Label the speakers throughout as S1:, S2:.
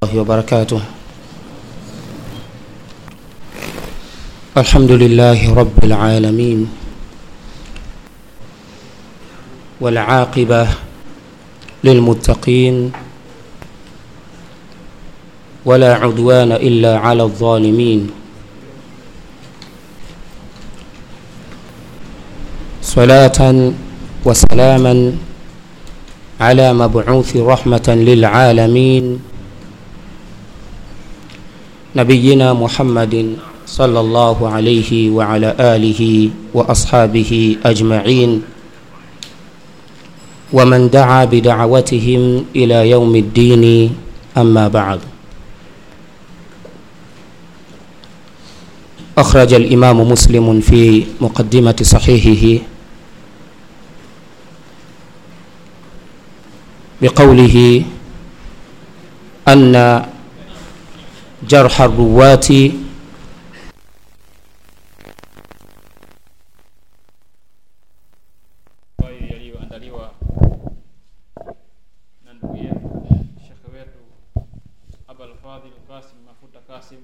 S1: الله وبركاته الحمد لله رب العالمين والعاقبة للمتقين ولا عدوان إلا على الظالمين صلاة وسلاما على مبعوث رحمة للعالمين نبينا محمد صلى الله عليه وعلى آله وأصحابه أجمعين ومن دعا بدعوتهم إلى يوم الدين أما بعد أخرج الإمام مسلم في مقدمة صحيحه بقوله أن جرح الرواة
S2: ambayo yaliyoandaliwa na ndugu yetu shekhe wetu Abul Fadhil Kasim Mafuta Kasim.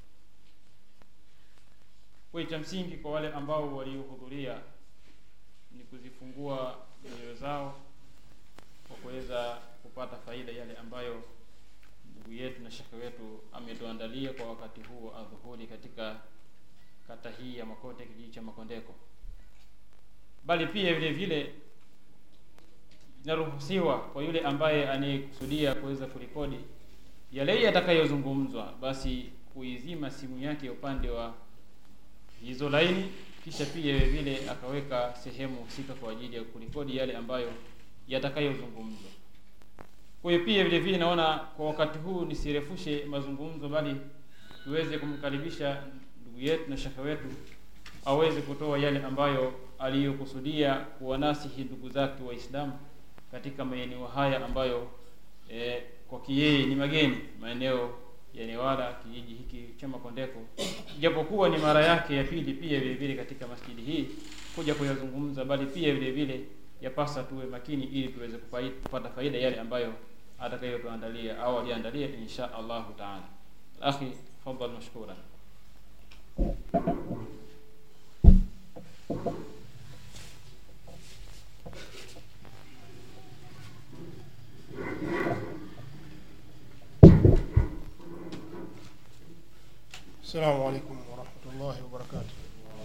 S2: Kwa cha msingi kwa wale ambao waliohudhuria ni kuzifungua nyoyo zao kwa kuweza kupata faida yale ambayo ndugu yetu na shekhe wetu ametuandalia kwa wakati huu wa adhuhuri katika kata hii ya Makote, kijiji cha Makondeko bali pia vile vile inaruhusiwa kwa yule ambaye anayekusudia kuweza kurekodi yale yatakayozungumzwa, basi kuizima simu yake upande wa hizo laini, kisha pia vile vile akaweka sehemu husika kwa ajili ya kurekodi yale ambayo yatakayozungumzwa. Kwa hiyo pia vile vile naona kwa wakati huu nisirefushe mazungumzo, bali tuweze kumkaribisha ndugu yetu na shekhe wetu aweze kutoa yale ambayo aliyokusudia kuwanasihi ndugu zake Waislamu katika maeneo haya ambayo e, kwa kiyeye ni mageni, maeneo ya Newala, kijiji hiki cha Makondeko, japokuwa ni mara yake ya pili pia vile vile katika masjidi hii kuja kuyazungumza, bali pia vile vile yapasa tuwe makini ili tuweze kupai- kupata faida yale ambayo atakayotuandalia au aliandalia insha Allahu taala. Akhi, tafadhal mashkura.
S3: السلام عليكم ورحمة الله وبركاته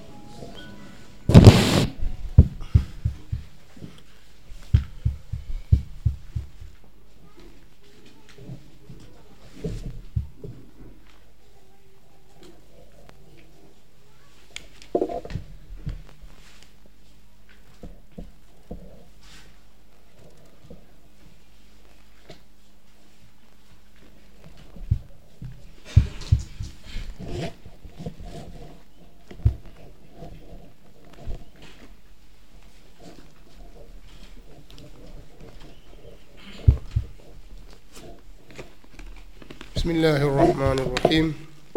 S3: بسم الله الرحمن الرحيم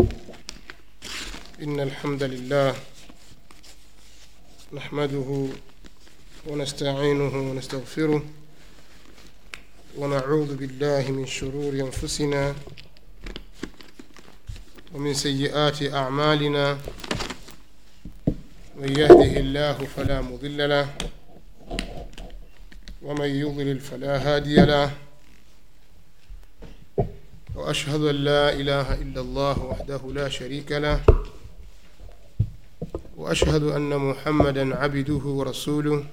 S3: إن الحمد لله نحمده ونستعينه ونستغفره ونعوذ بالله من شرور أنفسنا ومن سيئات أعمالنا من يهده الله فلا مضل له ومن يضلل فلا هادي له واشهد ان لا اله الا الله وحده لا شريك له واشهد ان محمدا عبده ورسوله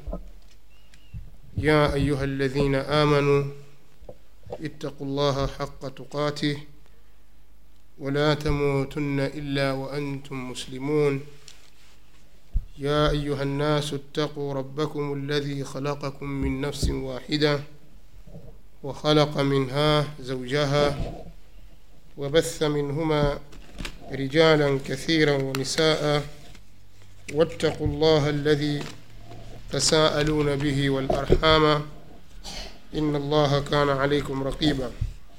S3: يا ايها الذين امنوا اتقوا الله حق تقاته ولا تموتن الا وانتم مسلمون يا ايها الناس اتقوا ربكم الذي خلقكم من نفس واحده وخلق منها زوجها وبث منهما رجالا كثيرا ونساء واتقوا الله الذي تساءلون به والارحام ان الله كان عليكم رقيبا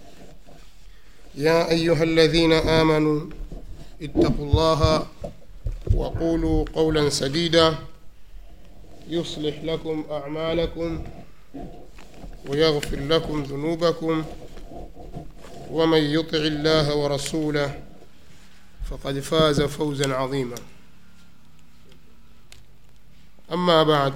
S3: يا ايها الذين امنوا اتقوا الله وقولوا قولا سديدا يصلح لكم اعمالكم ويغفر لكم ذنوبكم ومن يطع الله ورسوله فقد فاز فوزا عظيما أما بعد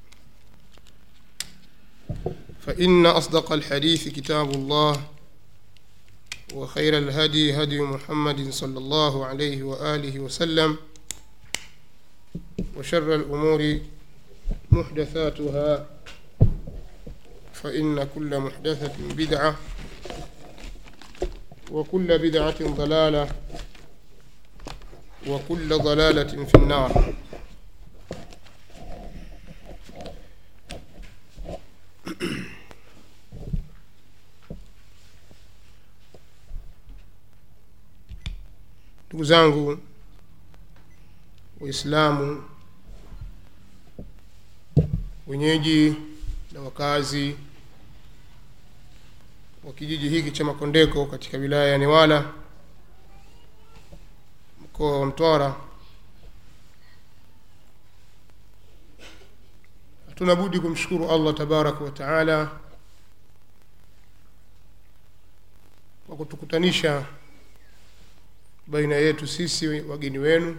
S3: فإن أصدق الحديث كتاب الله وخير الهدي هدي محمد صلى الله عليه وآله وسلم وشر الأمور محدثاتها فإن كل محدثة بدعة وكل بدعة ضلالة وكل ضلالة في النار ndugu zangu waislamu wenyeji na wakazi wa kijiji hiki cha makondeko katika wilaya ya newala mkoa wa mtwara hatuna budi kumshukuru allah tabaraka wa taala kwa kutukutanisha baina yetu sisi wageni wenu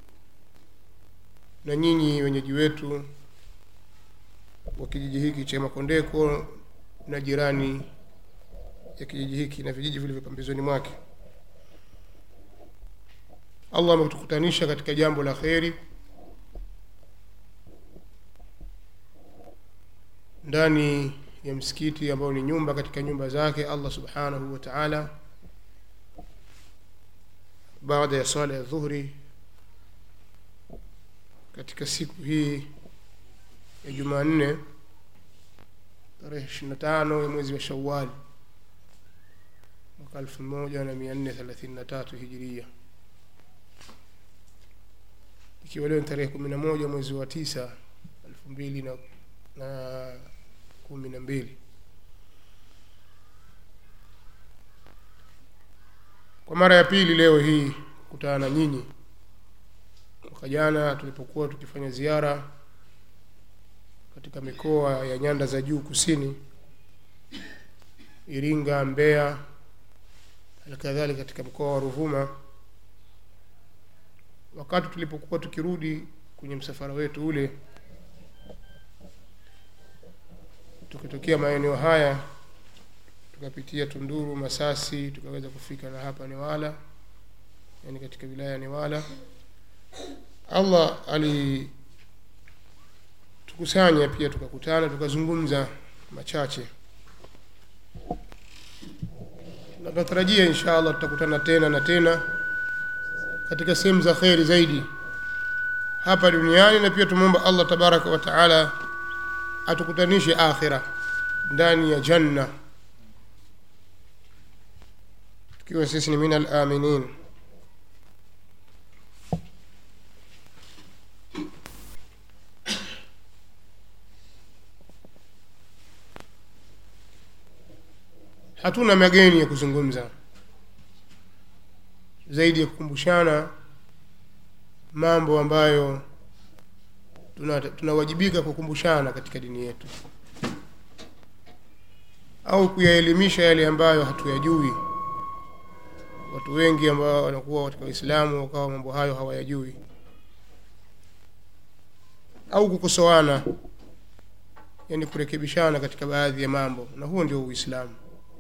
S3: na nyinyi wenyeji wetu wa kijiji hiki cha makondeko na jirani ya kijiji hiki na vijiji vilivyo pambizoni mwake allah ametukutanisha katika jambo la kheri ndani ya msikiti ambao ni nyumba katika nyumba zake allah subhanahu wa taala baada ya swala ya dhuhuri katika siku hii ya jumanne tarehe ishiri na tano ya mwezi wa shawali mwaka elfu moja na mia nne thelathini na tatu hijiria ikiwa leo ni tarehe kumi na moja mwezi wa tisa elfu mbili na, na kumi na mbili kwa mara ya pili leo hii kukutana na nyinyi mwaka jana tulipokuwa tukifanya ziara katika mikoa ya nyanda za juu kusini iringa mbeya halikadhalika katika mkoa wa ruvuma wakati tulipokuwa tukirudi kwenye msafara wetu ule tukitokea maeneo haya tukapitia tunduru masasi tukaweza kufika na hapa newala yani katika wilaya ya newala allah alitukusanya pia tukakutana tukazungumza machache na tunatarajia insha allah tutakutana tena na tena katika sehemu za kheri zaidi hapa duniani na pia tumwomba allah tabaraka wa taala atukutanishe akhira ndani ya janna tukiwa sisi ni min alaminin hatuna mageni ya kuzungumza zaidi ya kukumbushana mambo ambayo tunawajibika tuna kukumbushana katika dini yetu au kuyaelimisha yale ambayo hatuyajui watu wengi ambao wanakuwa katika uislamu wakawa mambo hayo hawayajui au kukosoana yani kurekebishana katika baadhi ya mambo na huo ndio uislamu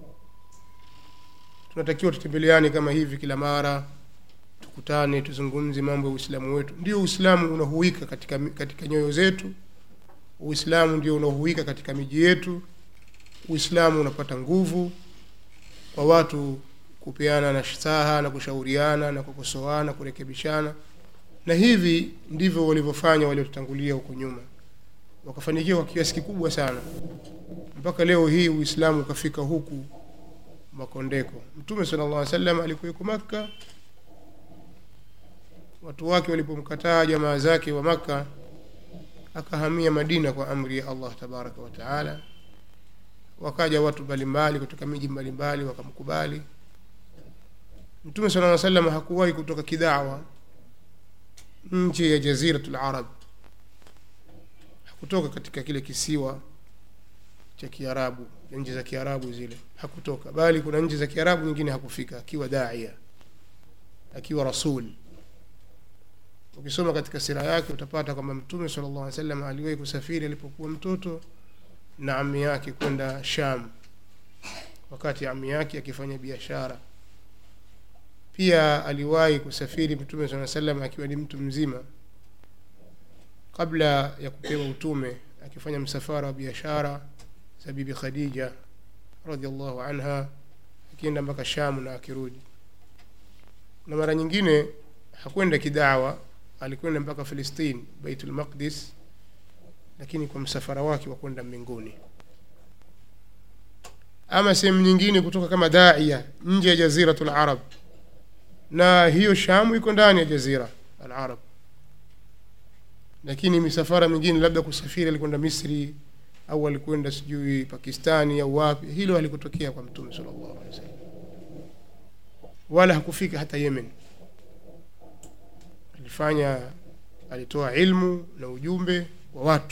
S3: tunatakiwa tutembeleane kama hivi kila mara tukutane tuzungumze mambo ya uislamu wetu ndio uislamu unahuika katika, katika nyoyo zetu uislamu ndio unahuika katika miji yetu uislamu unapata nguvu kwa watu kupeana na saha na kushauriana na kukosoana kurekebishana na hivi ndivyo walivyofanya waliotutangulia huko nyuma wakafanikiwa kwa kiasi kikubwa sana mpaka leo hii uislamu ukafika huku makondeko mtume sala llah salam alikuweko makka watu wake walipomkataa jamaa zake wa makka akahamia madina kwa amri ya allah tabaraka wa taala wakaja watu mbalimbali kutoka miji mbalimbali wakamkubali mtume sala aa salam hakuwahi kutoka kidawa nje ya jaziratu larab hakutoka katika kile kisiwa cha kiarabu nchi za kiarabu zile hakutoka bali kuna nchi za kiarabu nyingine hakufika akiwa daia akiwa rasul ukisoma katika sira yake utapata kwamba mtume sala llahu alih wasallam aliwahi kusafiri alipokuwa mtoto na ami yake kwenda sham wakati ami yake akifanya biashara pia aliwahi kusafiri mtume saa salam akiwa ni mtu mzima kabla ya kupewa utume akifanya msafara wa biashara za bibi khadija radiallahu anha akienda mpaka shamu na akirudi na mara nyingine hakwenda kidawa alikwenda mpaka filistin baitul maqdis lakini kwa msafara wake wa kwenda mbinguni ama sehemu nyingine kutoka kama daia nje ya jaziratu larab na hiyo shamu iko ndani ya jazira alarab lakini misafara mingine labda kusafiri alikwenda misri au alikwenda sijui pakistani au wapi hilo halikutokea kwa mtume sala llahu alehi wasallam wala hakufika hata yemen alifanya alitoa ilmu na ujumbe wa watu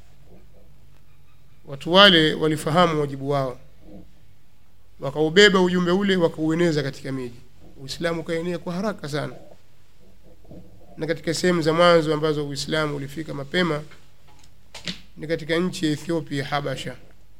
S3: watu wale walifahamu wajibu wao wakaubeba ujumbe ule wakaueneza katika miji uislamu ukaenea kwa haraka sana na katika sehemu za mwanzo ambazo uislamu ulifika mapema ni katika nchi ya ethiopia habasha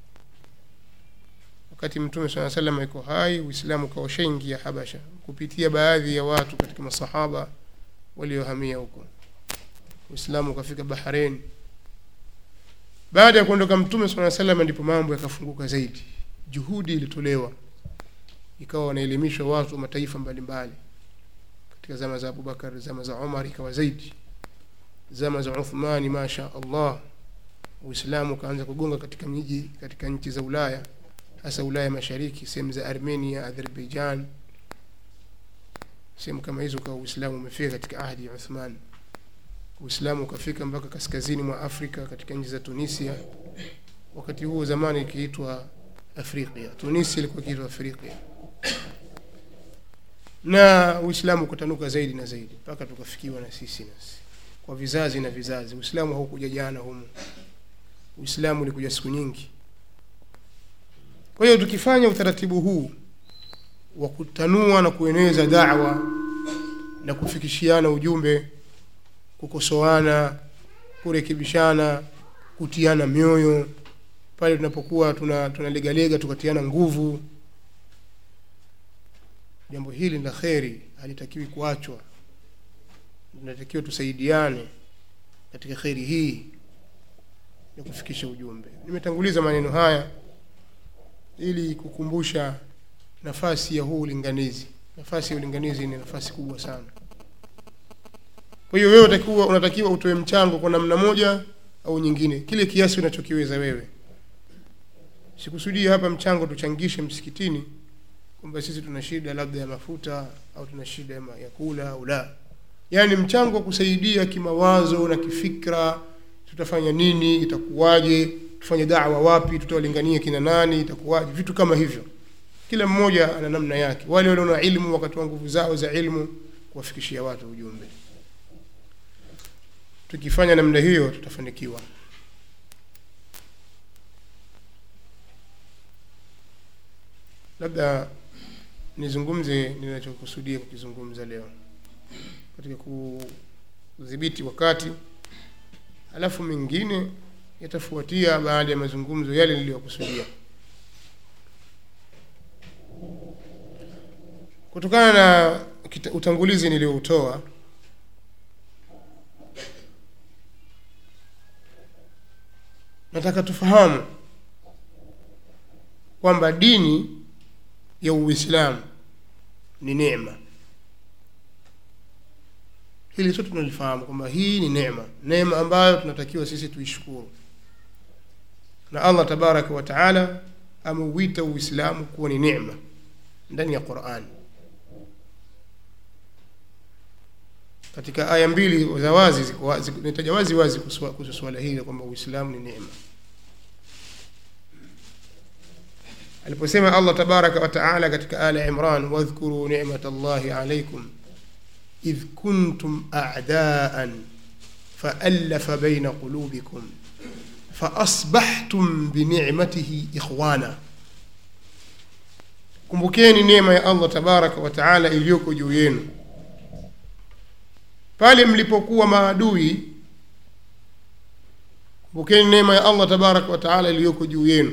S3: wakati mtume saa salam iko hai uislamu ukaoshaingia habasha kupitia baadhi ya watu katika masahaba waliohamia huko uislamu ukafika bahrain baada ya kuondoka mtume saa salam ndipo mambo yakafunguka zaidi juhudi ilitolewa ikawa wanaelimishwa watu wa mataifa mbalimbali katika zama za abubakar zama za umar ikawa zaidi zama za uthmani masha allah uislamu ukaanza kugonga katika miji katika nchi za ulaya hasa ulaya mashariki sehemu za armenia azerbaijan sehemu kama hizo ukawa uislamu umefika katika ahdi ya uthman uislamu ukafika mpaka kaskazini mwa afrika katika nchi za tunisia wakati huo zamani ikiitwa afriqia tunisia ilikuwa ikiitwa afriqia na uislamu ukatanuka zaidi na zaidi mpaka tukafikiwa na sisi nasi kwa vizazi na vizazi uislamu haukuja jana humu uislamu ulikuja siku nyingi kwa hiyo tukifanya utaratibu huu wa kutanua na kueneza dawa na kufikishiana ujumbe kukosoana kurekebishana kutiana mioyo pale tunapokuwa tuna tunalegalega tukatiana nguvu jambo hili la kheri halitakiwi kuachwa tunatakiwa tusaidiane katika kheri hii ya kufikisha ujumbe nimetanguliza maneno haya ili kukumbusha nafasi ya huu ulinganizi nafasi ya ulinganizi ni nafasi kubwa sana kwa hiyo wewe unatakiwa unatakiwa utoe mchango kwa namna moja au nyingine kile kiasi unachokiweza wewe sikusudii hapa mchango tuchangishe msikitini kwamba sisi tuna shida labda ya mafuta au tuna shida ya ma- ya kula au la yaani mchango wa kusaidia kimawazo na kifikra tutafanya nini itakuwaje tufanye dawa wapi tutawalingania kina nani itakuwaje vitu kama hivyo kila mmoja ana namna yake wale walio na ilmu wakatoa nguvu zao za ilmu kuwafikishia watu ujumbe tukifanya namna hiyo tutafanikiwa labda nizungumze ninachokusudia kukizungumza leo katika kudhibiti wakati alafu mengine yatafuatia baada ya mazungumzo yale niliyokusudia kutokana na kita- utangulizi nilioutoa nataka tufahamu kwamba dini ya uislamu ni neema hili sote tunalifahamu kwamba hii ni neema neema ambayo tunatakiwa sisi tuishukuru na allah tabaraka wa taala ameuita uislamu kuwa ni neema ndani ya qurani katika aya mbili za wazi ziko wazi- nitaja wazi wazi kuhusu kuhusu swala hili kwamba uislamu ni neema aliposema allah tabaraka wa taala katika ala imran wadhkuru nimat llahi alaikum idh kuntum a'daan faallafa baina qulubikum faasbahtum binicmatihi ikhwana kumbukeni neema ya allah tabaraka wa taala iliyoko juu yenu pale mlipokuwa maadui kumbukeni neema ya allah tabaraka wa taala iliyoko juu yenu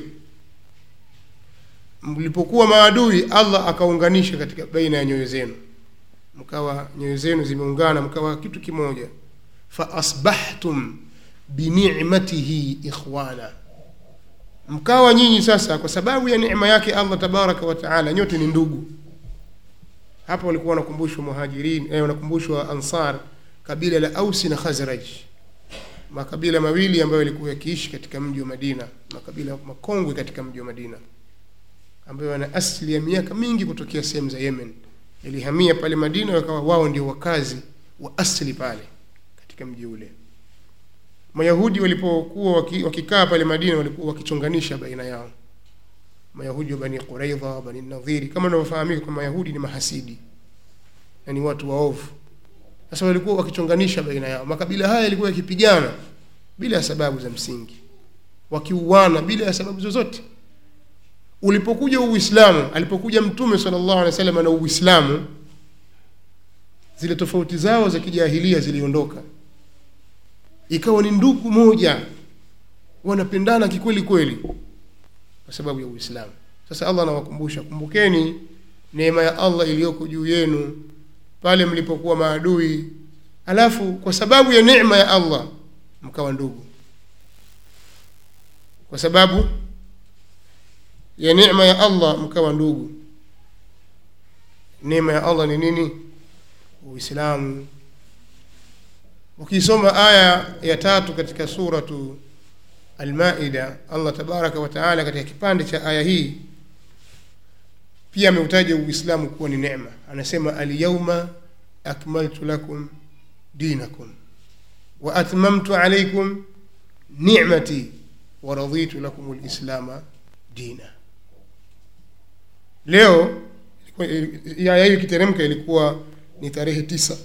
S3: mlipokuwa maadui allah akaunganisha katika baina ya nyoyo zenu mkawa nyoyo zenu zimeungana mkawa kitu kimoja faasbahtum binicmatihi ikhwana mkawa nyinyi sasa kwa sababu ya neema yake allah tabaraka wa taala nyote ni ndugu hapa walikuwa wanakumbushwa muhajirin eh, wanakumbushwa ansar kabila la ausi na khazraj makabila mawili ambayo yalikuwa yakiishi katika mji wa madina makabila makongwe katika mji wa madina ambayo wana asili ya miaka mingi kutokea sehemu za yemen yalihamia pale madina wakawa wao ndio wakazi wa asili pale katika mji ule mayahudi walipokuwa waki- wakikaa pale madina walikuwa wakichonganisha baina yao mayahudi wa bani quraidha bani nadhiri kama unavyofahamika kwa mayahudi ni mahasidi na ni watu waovu sasa walikuwa wakichonganisha baina yao makabila haya yalikuwa yakipigana bila ya sababu za msingi wakiuana bila ya sababu zozote ulipokuja uislamu alipokuja mtume sallallahu alaihi wasallam na uislamu zile tofauti zao za kijahilia ziliondoka ikawa ni ndugu moja wanapendana kikweli kweli kwa sababu ya uislamu sasa allah anawakumbusha kumbukeni neema ya allah iliyoko juu yenu pale mlipokuwa maadui alafu kwa sababu ya neema ya allah mkawa ndugu kwa sababu ya neema ya allah mkawa ndugu neema ya allah ni nini uislamu ukisoma aya ya tatu katika suratu almaida allah tabaraka wa taala katika kipande cha aya hii pia ameutaja uislamu kuwa ni neema anasema alyauma akmaltu lakum dinakum wa atmamtu alaikum nicmati wa raditu lakum lislama dina leo ilikuwa- aya hii ikiteremka ilikuwa ni tarehe tisa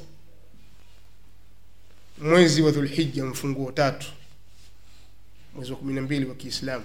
S3: mwezi wa dhulhija mfunguo tatu mwezi wa kumi na mbili wa kiislamu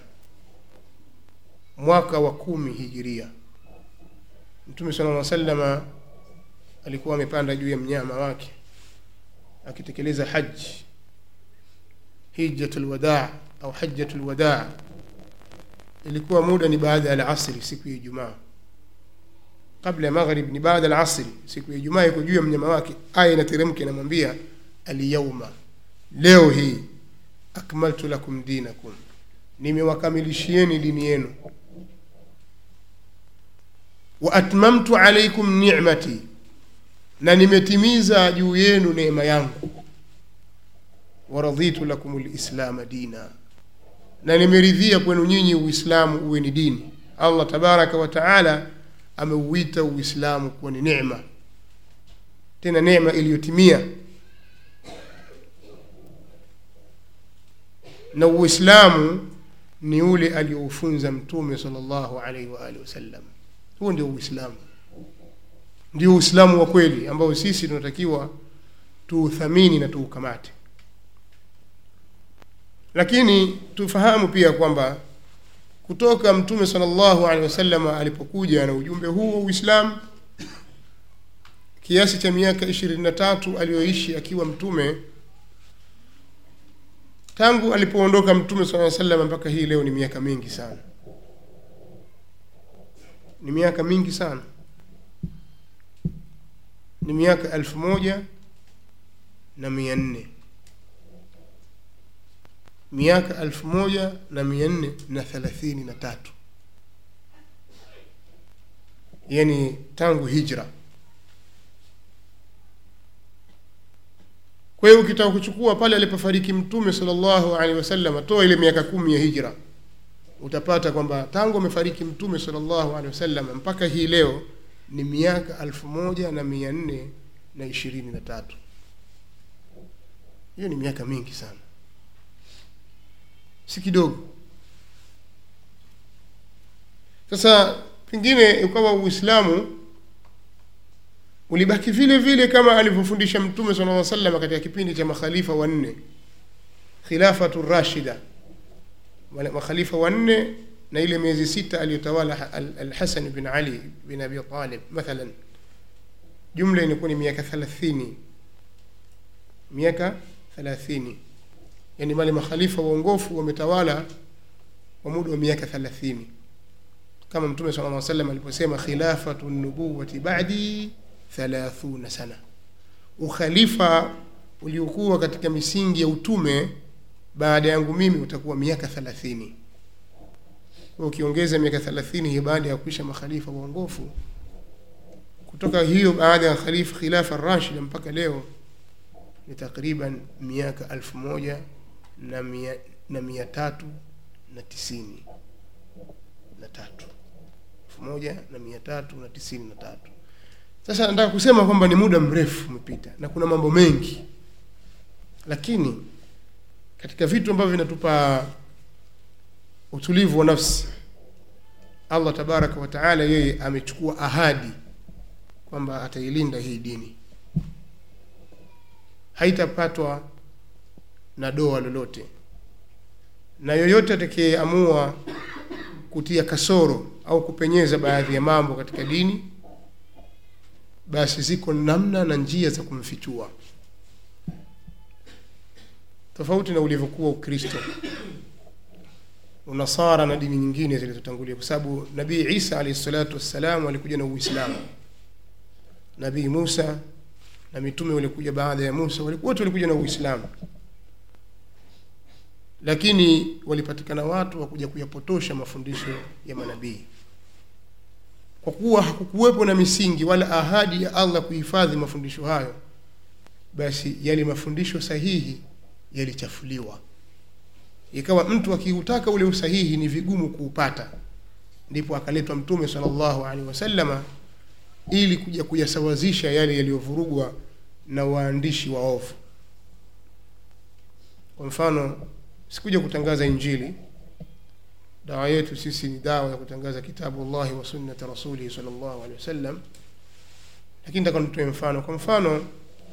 S3: mwaka wa kumi hijiria mtume sala lla salama alikuwa amepanda juu ya mnyama wake akitekeleza haji hijjatu lwadaa au hajjatu lwadaa ilikuwa muda ni baada ya alasri siku ya ijumaa kabla ya maghrib ni baada ya alasri siku ya ijumaa iko juu ya mnyama wake aya inateremka inamwambia alyauma leo hii akmaltu lakum dinakum nimewakamilishieni dini yenu wa atmamtu alaikum nicmati na nimetimiza juu yenu neema yangu waraditu lakum lislama dina na nimeridhia kwenu nyinyi uislamu uwe ni dini allah tabaraka wa taala ameuita uislamu kuwa ni nema tena neema iliyotimia na uislamu ni ule aliyoufunza mtume salllahu alaihi waalihi wasallam huo ndio uislamu ndio uislamu wa kweli ambao sisi tunatakiwa tuuthamini na tuukamate lakini tufahamu pia kwamba kutoka mtume salllahu alehi wasallam alipokuja na ujumbe huu wa uislamu kiasi cha miaka ishirini na tatu aliyoishi akiwa mtume tangu alipoondoka mtume saa salam mpaka hii leo ni miaka mingi sana ni miaka mingi sana ni miaka elfu moja na mia nne miaka elfu moja na mia nne na thelathini na tatu yani tangu hijra kwa hiyo ukitaka kuchukua pale alipofariki mtume salllahu alehi wasallam toa ile miaka kumi ya hijra utapata kwamba tangu amefariki mtume salllahu alehi wasallam mpaka hii leo ni miaka elfu moja na mia nne na ishirini na tatu hiyo ni miaka mingi sana si kidogo sasa pengine ukawa uislamu ulibaki vile vile kama alivyofundisha mtume sala lla salama katika kipindi cha makhalifa wanne khilafatu rashida wale makhalifa wanne na ile miezi sita aliyotawala Al- Al-Hasan bin Ali bin Abi Talib mathalan, jumla inakuwa ni miaka thelathini miaka thelathini yani wale makhalifa waongofu wametawala kwa muda wa miaka thelathini kama Mtume sallallahu alaihi wasallam aliposema khilafatu nubuwati ba'di thalathuna sana, ukhalifa uliokuwa katika misingi ya utume baada yangu mimi utakuwa miaka thelathini. Kwa ukiongeza miaka thelathini hii baada ya kuisha makhalifa waongofu, kutoka hiyo baada ya khalifa khilafa rashida mpaka leo ni takriban miaka alfu moja na mia, na mia tatu na tisini na tatu elfu moja na mia tatu na tisini na tatu. Sasa nataka kusema kwamba ni muda mrefu umepita na kuna mambo mengi, lakini katika vitu ambavyo vinatupa utulivu wa nafsi, Allah tabaraka wa taala yeye amechukua ahadi kwamba atailinda hii dini, haitapatwa na doa lolote, na yoyote atakayeamua kutia kasoro au kupenyeza baadhi ya mambo katika dini, basi ziko namna na njia za kumfichua, tofauti na ulivyokuwa Ukristo, Unasara na dini nyingine zilizotangulia, kwa sababu Nabii Isa alayhi salatu wassalam alikuja na Uislamu. Nabii Musa na mitume walikuja baada ya Musa, walikuwa wote walikuja na Uislamu, lakini walipatikana watu wa kuja kuyapotosha mafundisho ya manabii, kwa kuwa hakukuwepo na misingi wala ahadi ya Allah kuhifadhi mafundisho hayo, basi yale mafundisho sahihi yalichafuliwa, ikawa mtu akiutaka ule usahihi ni vigumu kuupata. Ndipo akaletwa Mtume sallallahu alaihi wasallama ili kuja kuyasawazisha yale yaliyovurugwa na waandishi waovu. Kwa mfano, sikuja kutangaza Injili. Dawa yetu sisi ni dawa ya kutangaza kitabu Allahi wa sunnati rasulihi sallallahu alaihi wasallam, lakini nataka nitoe mfano. Kwa mfano,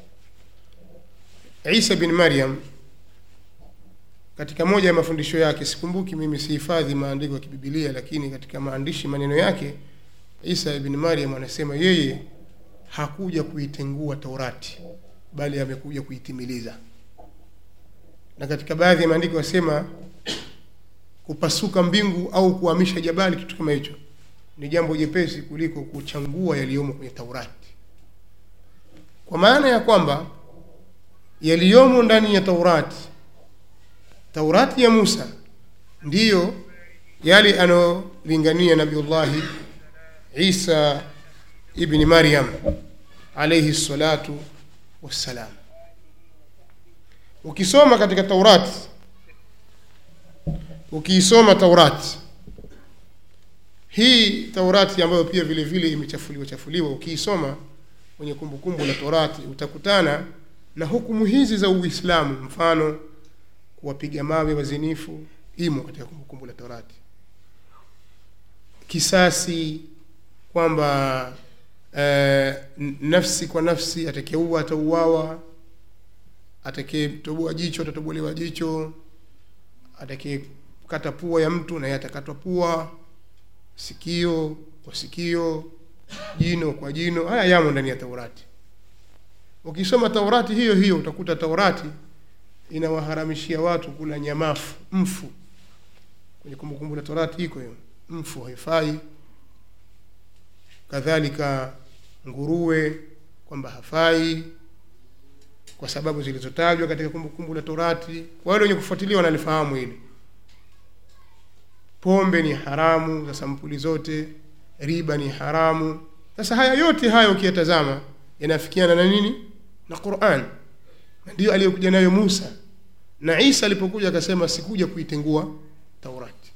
S3: Isa bin Maryam katika moja ya mafundisho yake, sikumbuki mimi, sihifadhi maandiko ya kibibilia, lakini katika maandishi maneno yake Isa ibn Maryam anasema yeye hakuja kuitengua Taurati bali amekuja kuitimiliza. Na katika baadhi ya maandiko yasema kupasuka mbingu au kuhamisha jabali, kitu kama hicho ni jambo jepesi kuliko kuchangua yaliyomo kwenye Taurati, kwa maana ya kwamba yaliyomo ndani ya Taurati, Taurati ya Musa ndiyo yale anayolingania Nabiullahi Isa ibni Maryam alayhi salatu wassalam. Ukisoma katika Taurati, ukiisoma Taurati hii Taurati ambayo pia vile vile imechafuliwa chafuliwa, ukiisoma kwenye kumbukumbu la Taurati utakutana na hukumu hizi za Uislamu, mfano kuwapiga mawe wazinifu, imo katika kumbukumbu la Taurati, kisasi kwamba eh, nafsi kwa nafsi, atakayeua atauawa, atakayetoboa jicho atatobolewa jicho, atakayekata pua ya mtu naye atakatwa pua, sikio kwa sikio, jino kwa jino. Haya yamo ndani ya Taurati. Ukisoma Taurati hiyo hiyo utakuta Taurati inawaharamishia watu kula nyamafu, mfu. Kwenye kumbukumbu la Taurati iko hiyo, mfu haifai kadhalika nguruwe kwamba hafai kwa sababu zilizotajwa katika kumbukumbu la Torati. Kwa wale wenye kufuatilia wanalifahamu hili. Pombe ni haramu za sampuli zote, riba ni haramu. Sasa haya yote haya ukiyatazama yanafikiana na nini? Na Qur'an, na ndiyo aliyokuja nayo Musa na Isa alipokuja akasema, sikuja kuitengua Taurati.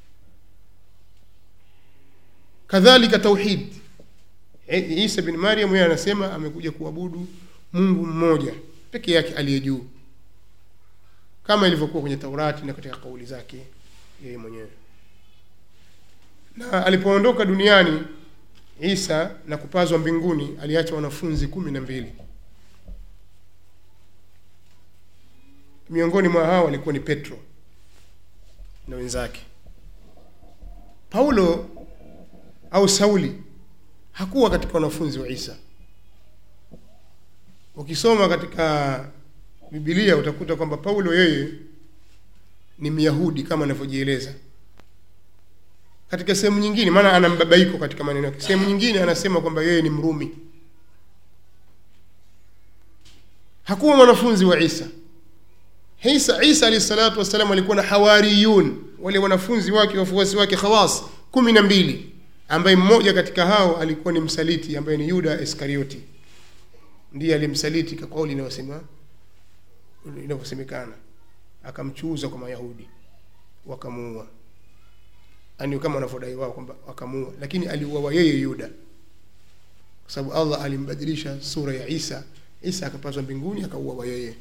S3: Kadhalika tauhid Isa bin Maryam yeye anasema amekuja kuabudu Mungu mmoja peke yake aliye juu, kama ilivyokuwa kwenye Taurati na katika kauli zake yeye mwenyewe. Na alipoondoka duniani Isa na kupazwa mbinguni, aliacha wanafunzi kumi na mbili. Miongoni mwa hao alikuwa ni Petro. na wenzake paulo au sauli hakuwa katika wanafunzi wa isa ukisoma katika bibilia utakuta kwamba paulo yeye ni myahudi kama anavyojieleza katika sehemu nyingine maana ana mbabaiko katika maneno yake sehemu nyingine anasema kwamba yeye ni mrumi hakuwa mwanafunzi wa isa isa isa alahi salatu wassalam alikuwa na hawariyun wale wanafunzi wake wafuasi wake khawas kumi na mbili ambaye mmoja katika hao alikuwa ni msaliti ambaye ni yuda iskarioti ndiye alimsaliti kwa kauli inayosema inavyosemekana akamchuuza kwa mayahudi wakamuua yani kama wanavyodai wao kwamba wakamuua lakini aliuawa yeye yuda kwa sababu allah alimbadilisha sura ya isa isa akapazwa mbinguni akauawa yeye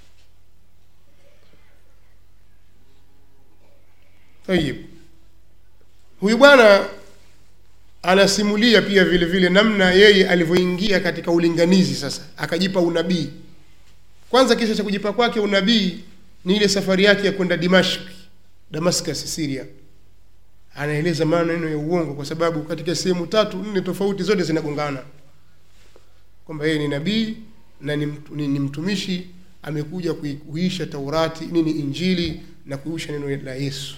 S3: tayib huyu bwana anasimulia pia vile vile namna yeye alivyoingia katika ulinganizi sasa akajipa unabii kwanza kisa cha kujipa kwake unabii ni ile safari yake ya kwenda dimashk damascus syria anaeleza maneno ya uongo kwa sababu katika sehemu tatu nne tofauti zote zinagongana kwamba yeye ni nabii na ni, mtu- ni, ni mtumishi amekuja kui- kuisha taurati nini injili na kuisha neno la yesu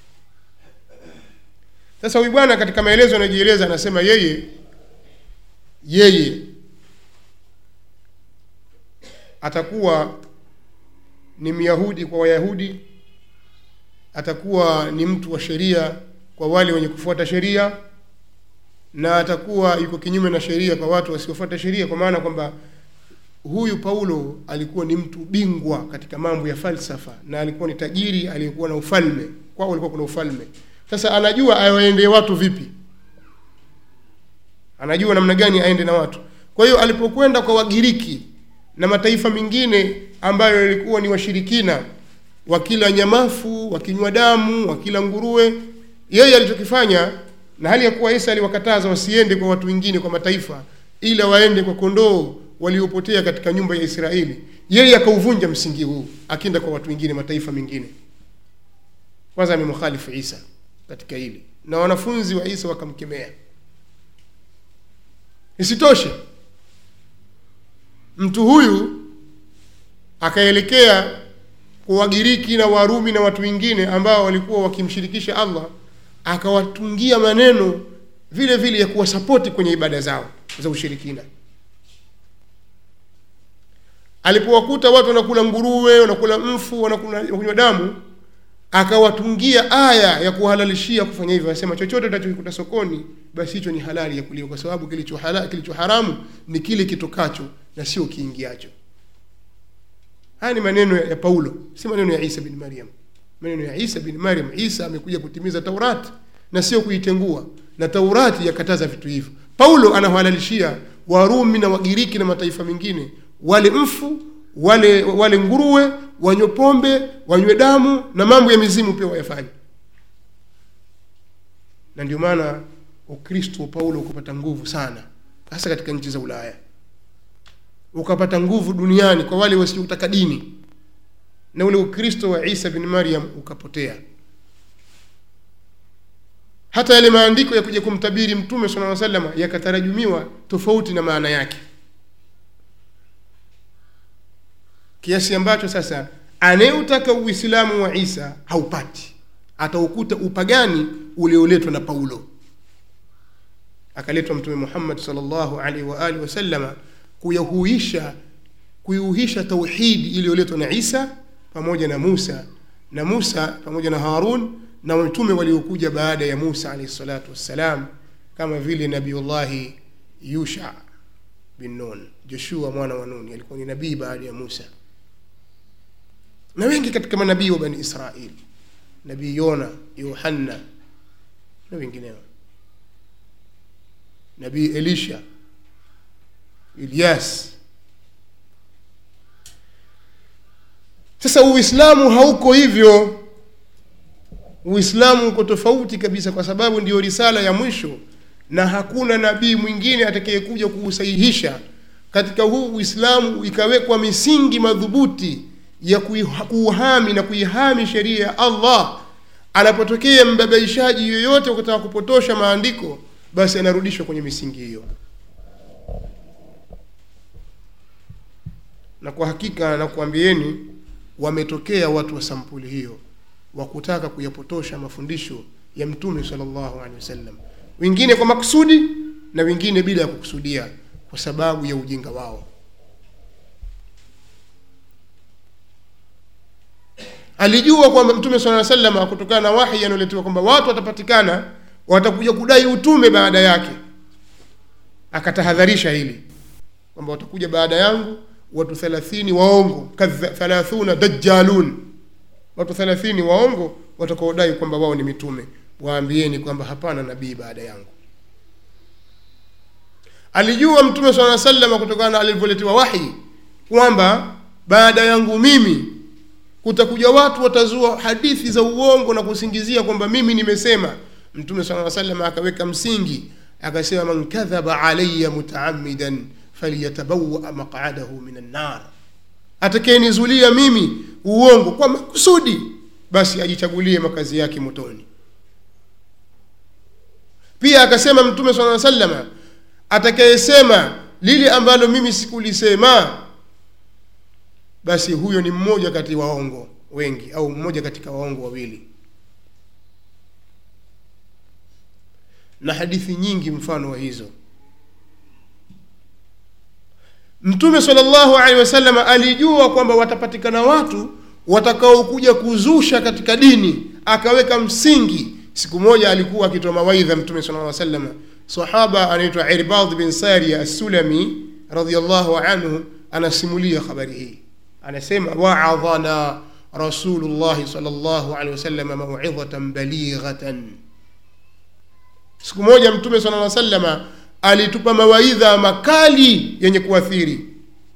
S3: sasa huyu bwana katika maelezo anajieleza anasema yeye yeye atakuwa ni myahudi kwa wayahudi atakuwa ni mtu wa sheria kwa wale wenye kufuata sheria na atakuwa yuko kinyume na sheria kwa watu wasiofuata sheria kwa maana kwamba huyu paulo alikuwa ni mtu bingwa katika mambo ya falsafa na alikuwa ni tajiri aliyekuwa na ufalme kwao alikuwa kuna ufalme sasa anajua awaendee watu vipi anajua namna gani aende na watu kwa hiyo alipokwenda kwa wagiriki na mataifa mengine ambayo yalikuwa ni washirikina wakila nyamafu wakinywa damu wakila nguruwe yeye alichokifanya na hali ya kuwa isa aliwakataza wasiende kwa watu wengine kwa mataifa ila waende kwa kondoo waliopotea katika nyumba ya israeli yeye akauvunja msingi huu akienda kwa watu wengine mataifa mengine kwanza amemkhalifu isa katika hili na wanafunzi wa isa wakamkemea isitoshe mtu huyu akaelekea kwa wagiriki na warumi na watu wengine ambao walikuwa wakimshirikisha allah akawatungia maneno vile vile ya kuwasapoti kwenye ibada zao za ushirikina alipowakuta watu wanakula nguruwe wanakula mfu wanakula kunywa damu akawatungia aya ya kuhalalishia kufanya hivyo anasema chochote utachokikuta sokoni basi hicho ni halali ya kuliwa kwa sababu kilicho hala, kilicho haramu ni kile kitokacho na sio kiingiacho haya ni maneno ya, ya paulo si maneno ya isa bin maryam maneno ya isa bin maryam isa amekuja kutimiza taurati na sio kuitengua na taurati yakataza vitu hivyo paulo anawahalalishia warumi na wagiriki na mataifa mengine wale mfu wale wale nguruwe wanywe pombe wanywe damu na mambo ya mizimu pia wayafanye na ndio maana ukristo wa paulo ukapata nguvu sana hasa katika nchi za ulaya ukapata nguvu duniani kwa wale wasiotaka dini na ule ukristo wa isa bin maryam ukapotea hata yale maandiko ya kuja kumtabiri mtume sala salama yakatarajumiwa tofauti na maana yake kiasi ambacho sasa anayeutaka uislamu wa isa haupati ataukuta upagani ulioletwa na paulo akaletwa mtume muhammad salllahu alaihi waalihi wasalama kuyahuisha kuiuhisha tauhidi iliyoletwa na isa pamoja na musa na musa pamoja na harun na mitume waliokuja baada ya musa alaihi salatu wassalam kama vile nabiullahi yusha bin nun joshua mwana wa nuni alikuwa ni nabii baada ya musa na wengi katika manabii wa bani israil nabii yona yohanna na wengineo nabii elisha ilyas sasa uislamu hauko hivyo uislamu uko tofauti kabisa kwa sababu ndiyo risala ya mwisho na hakuna nabii mwingine atakayekuja kuusahihisha katika huu uislamu ikawekwa misingi madhubuti ya kuiha- kuuhami na kuihami sheria ya allah anapotokea mbabaishaji yoyote ukataka kupotosha maandiko basi anarudishwa kwenye misingi hiyo na kwa hakika nakuambieni wametokea watu wa sampuli hiyo wa kutaka kuyapotosha mafundisho ya mtume sallallahu alaihi wasallam wengine kwa makusudi na wengine bila ya kukusudia kwa sababu ya ujinga wao alijua kwamba mtume sala sallam kutokana na wahi anaoletewa kwamba watu watapatikana watakuja kudai utume baada yake akatahadharisha hili kwamba watakuja baada yangu watu thelathini waongo kadha- thalathuna dajjalun watu thelathini waongo watakaodai kwamba wao ni mitume waambieni kwamba hapana nabii baada yangu alijua mtume saa salama kutokana na alivyoletewa wahi kwamba baada yangu mimi kutakuja watu watazua hadithi za uongo na kusingizia kwamba mimi nimesema mtume saa salam akaweka msingi akasema man kadhaba alaya mutaamidan falyatabawa maqadahu min annar atakayenizulia mimi uongo kwa makusudi basi ajichagulie makazi yake motoni pia akasema mtume saa salama atakayesema lile ambalo mimi sikulisema basi huyo ni mmoja kati ya waongo wengi au mmoja katika waongo wawili na hadithi nyingi mfano wa hizo mtume salllahu alehi wasallam alijua kwamba watapatikana watu watakaokuja kuzusha katika dini akaweka msingi siku moja alikuwa akitoa mawaidha mtume sala lla sallam sahaba anaitwa irbad bin saria assulami radiallahu anhu anasimulia habari hii anasema waadhana rasulullahi sal llahu alehi wasallam mauidhatan balighatan siku moja mtume sala lla salama alitupa mawaidha makali yenye kuathiri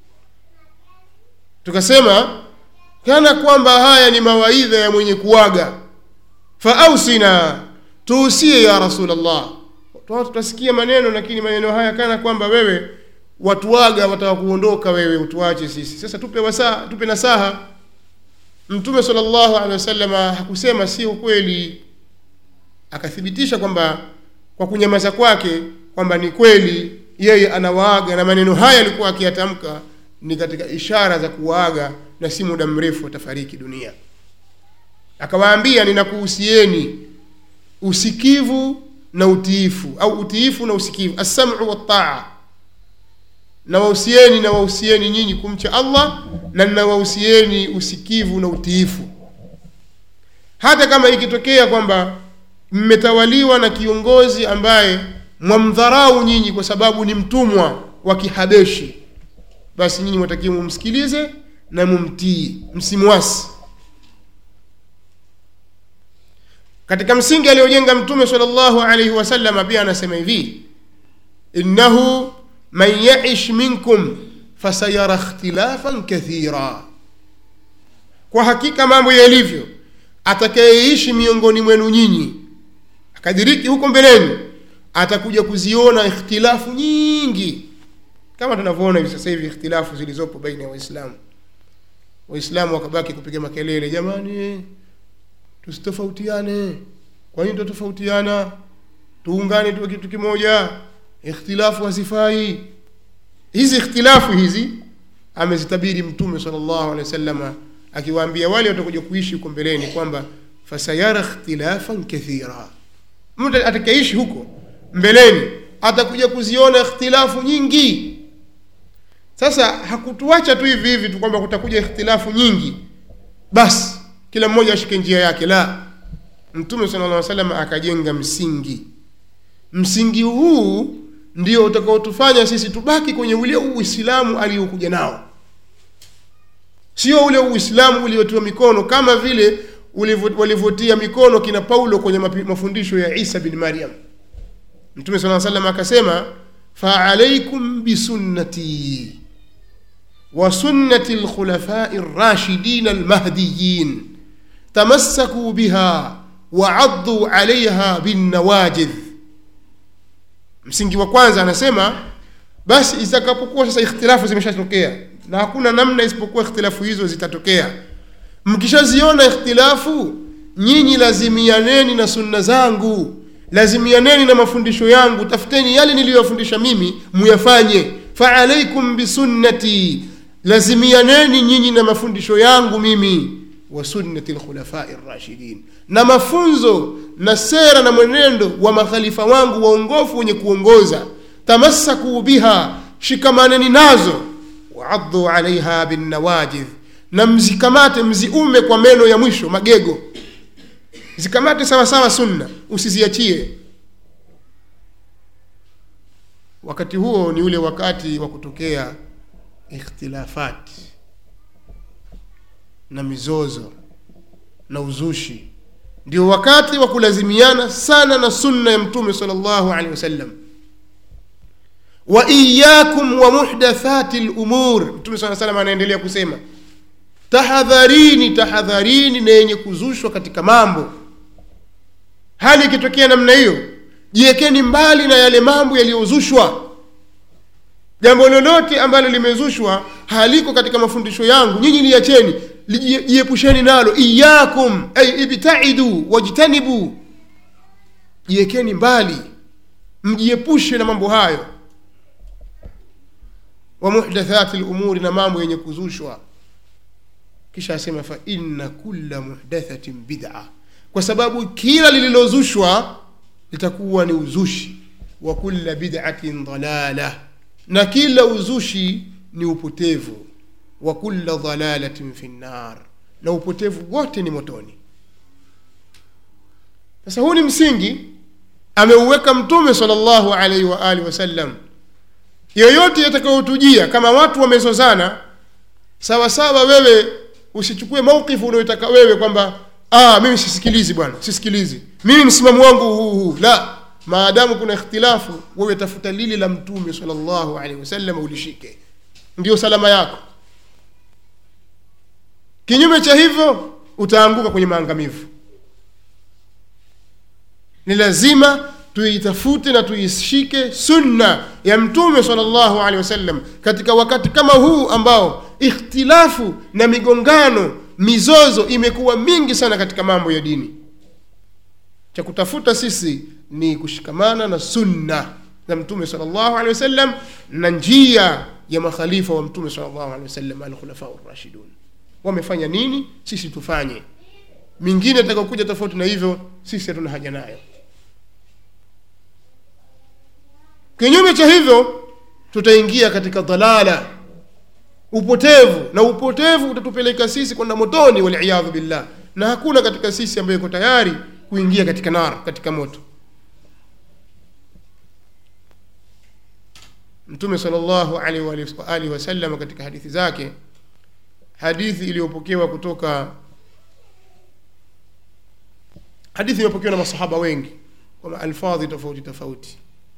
S3: tukasema kana kwamba haya ni mawaidha ya mwenye kuwaga faausina tuusie ya rasulllah tutasikia maneno lakini maneno haya kana kwamba wewe watuaga wataka kuondoka wewe utuache sisi sasa tupe wasaa tupe nasaha mtume sala llahu alehi wasalama hakusema sio kweli akathibitisha kwamba kwa kunyamaza kwake kwamba ni kweli yeye anawaaga na maneno haya alikuwa akiyatamka ni katika ishara za kuwaaga na si muda mrefu atafariki dunia akawaambia ninakuhusieni usikivu na utiifu au utiifu na usikivu assamu waltaa na wahusieni na wahusieni nyinyi kumcha allah na ninawahusieni usikivu na utiifu hata kama ikitokea kwamba mmetawaliwa na kiongozi ambaye mwamdharau nyinyi kwa sababu ni mtumwa wa kihabeshi basi nyinyi mwatakiwa mumsikilize na mumtii msimwasi katika msingi aliyojenga mtume sal llahu alaihi wasalama pia anasema hivi innahu man yaish minkum fasayara ikhtilafan kathira kwa hakika mambo yalivyo atakayeishi miongoni mwenu nyinyi akadiriki huko mbeleni atakuja kuziona ikhtilafu nyingi kama tunavyoona hivi sasa hivi ikhtilafu zilizopo baina ya waislamu waislamu wakabaki kupiga makelele jamani tusitofautiane kwa nini tutatofautiana tuungane tuwe kitu kimoja ikhtilafu hazifai hizi ikhtilafu hizi amezitabiri mtume sal llahu alehi wasalama akiwaambia wale watakuja kuishi huko mbeleni kwamba fasayara ikhtilafan kathira mtu atakaishi huko mbeleni atakuja kuziona ikhtilafu nyingi sasa hakutuacha tu hivi hivi tu kwamba kutakuja ikhtilafu nyingi basi kila mmoja ashike njia yake la mtume sala llah salam akajenga msingi msingi huu ndio utakaotufanya sisi tubaki kwenye ule uislamu aliokuja nao sio ule uislamu uliotiwa mikono kama vile walivyotia mikono kina paulo kwenye mafundisho ya isa bin maryam mtume saa salam akasema faalaikum bisunnati wa sunnati lkhulafai rashidin almahdiyin tamassakuu biha waaduu alaiha binnawajidh msingi wa kwanza anasema basi itakapokuwa sasa ikhtilafu zimeshatokea na hakuna namna isipokuwa ikhtilafu hizo zitatokea mkishaziona ikhtilafu nyinyi lazimianeni na sunna zangu lazimianeni na mafundisho yangu tafuteni yale niliyofundisha mimi muyafanye faalaikum bisunnati lazimianeni nyinyi na mafundisho yangu mimi wa sunnati lkhulafai rashidin na mafunzo na sera na mwenendo wa makhalifa wangu waongofu wenye kuongoza tamassakuu biha shikamaneni nazo waadhu alaiha binnawajidh na mzikamate mziume kwa meno ya mwisho magego zikamate sawa sawa sunna usiziachie wakati huo ni ule wakati wa kutokea ikhtilafati na mizozo na uzushi ndio wakati wa kulazimiana sana na sunna ya mtume sal llahu alehi wasallam wa iyakum wa muhdathati lumur mtume saa salam anaendelea kusema tahadharini tahadharini na yenye kuzushwa katika mambo hali ikitokea namna hiyo jiwekeni mbali na yale mambo yaliyozushwa jambo lolote ambalo limezushwa haliko katika mafundisho yangu nyinyi liacheni jiepusheni nalo iyakum ay ibtaidu wajtanibu jiwekeni mbali mjiepushe na mambo hayo wa muhdathati lumuri na mambo yenye kuzushwa kisha asema fa inna kulla muhdathatin bid'a kwa sababu kila lililozushwa litakuwa ni uzushi wa kulla bid'atin dalala na kila uzushi ni upotevu wa kulla dalalatin fi nnar na upotevu wote ni motoni sasa huu ni msingi ameuweka mtume salllahu alaihi wa alihi wasallam yoyote yatakayotujia kama watu wamezozana sawa sawa wewe usichukue maukifu unayotaka wewe kwamba ah, mimi sisikilizi bwana sisikilizi mimi msimamo wangu huu huu la maadamu kuna ikhtilafu wewe tafuta lile la mtume salllahu alaihi wasallam ulishike ndio salama yako kinyume cha hivyo utaanguka kwenye maangamivu ni lazima tuitafute na tuishike sunna ya mtume salllahu alehi wasallam katika wakati kama huu ambao ikhtilafu na migongano mizozo imekuwa mingi sana katika mambo ya dini cha kutafuta sisi ni kushikamana na sunna za mtume salllahu alehi wasallam na njia ya makhalifa wa mtume salllahu alehi wasallam alkhulafau rashidun wamefanya nini sisi tufanye mingine atakaokuja tofauti na hivyo sisi hatuna haja nayo kinyume cha hivyo tutaingia katika dhalala upotevu na upotevu utatupeleka sisi kwenda motoni waliyadhu billah na hakuna katika sisi ambayo iko tayari kuingia katika nar katika moto mtume salllahu alaihi wa alihi wasallam katika hadithi zake hadithi iliyopokewa kutoka hadithi imepokewa na masahaba wengi kwa maalfadhi tofauti tofauti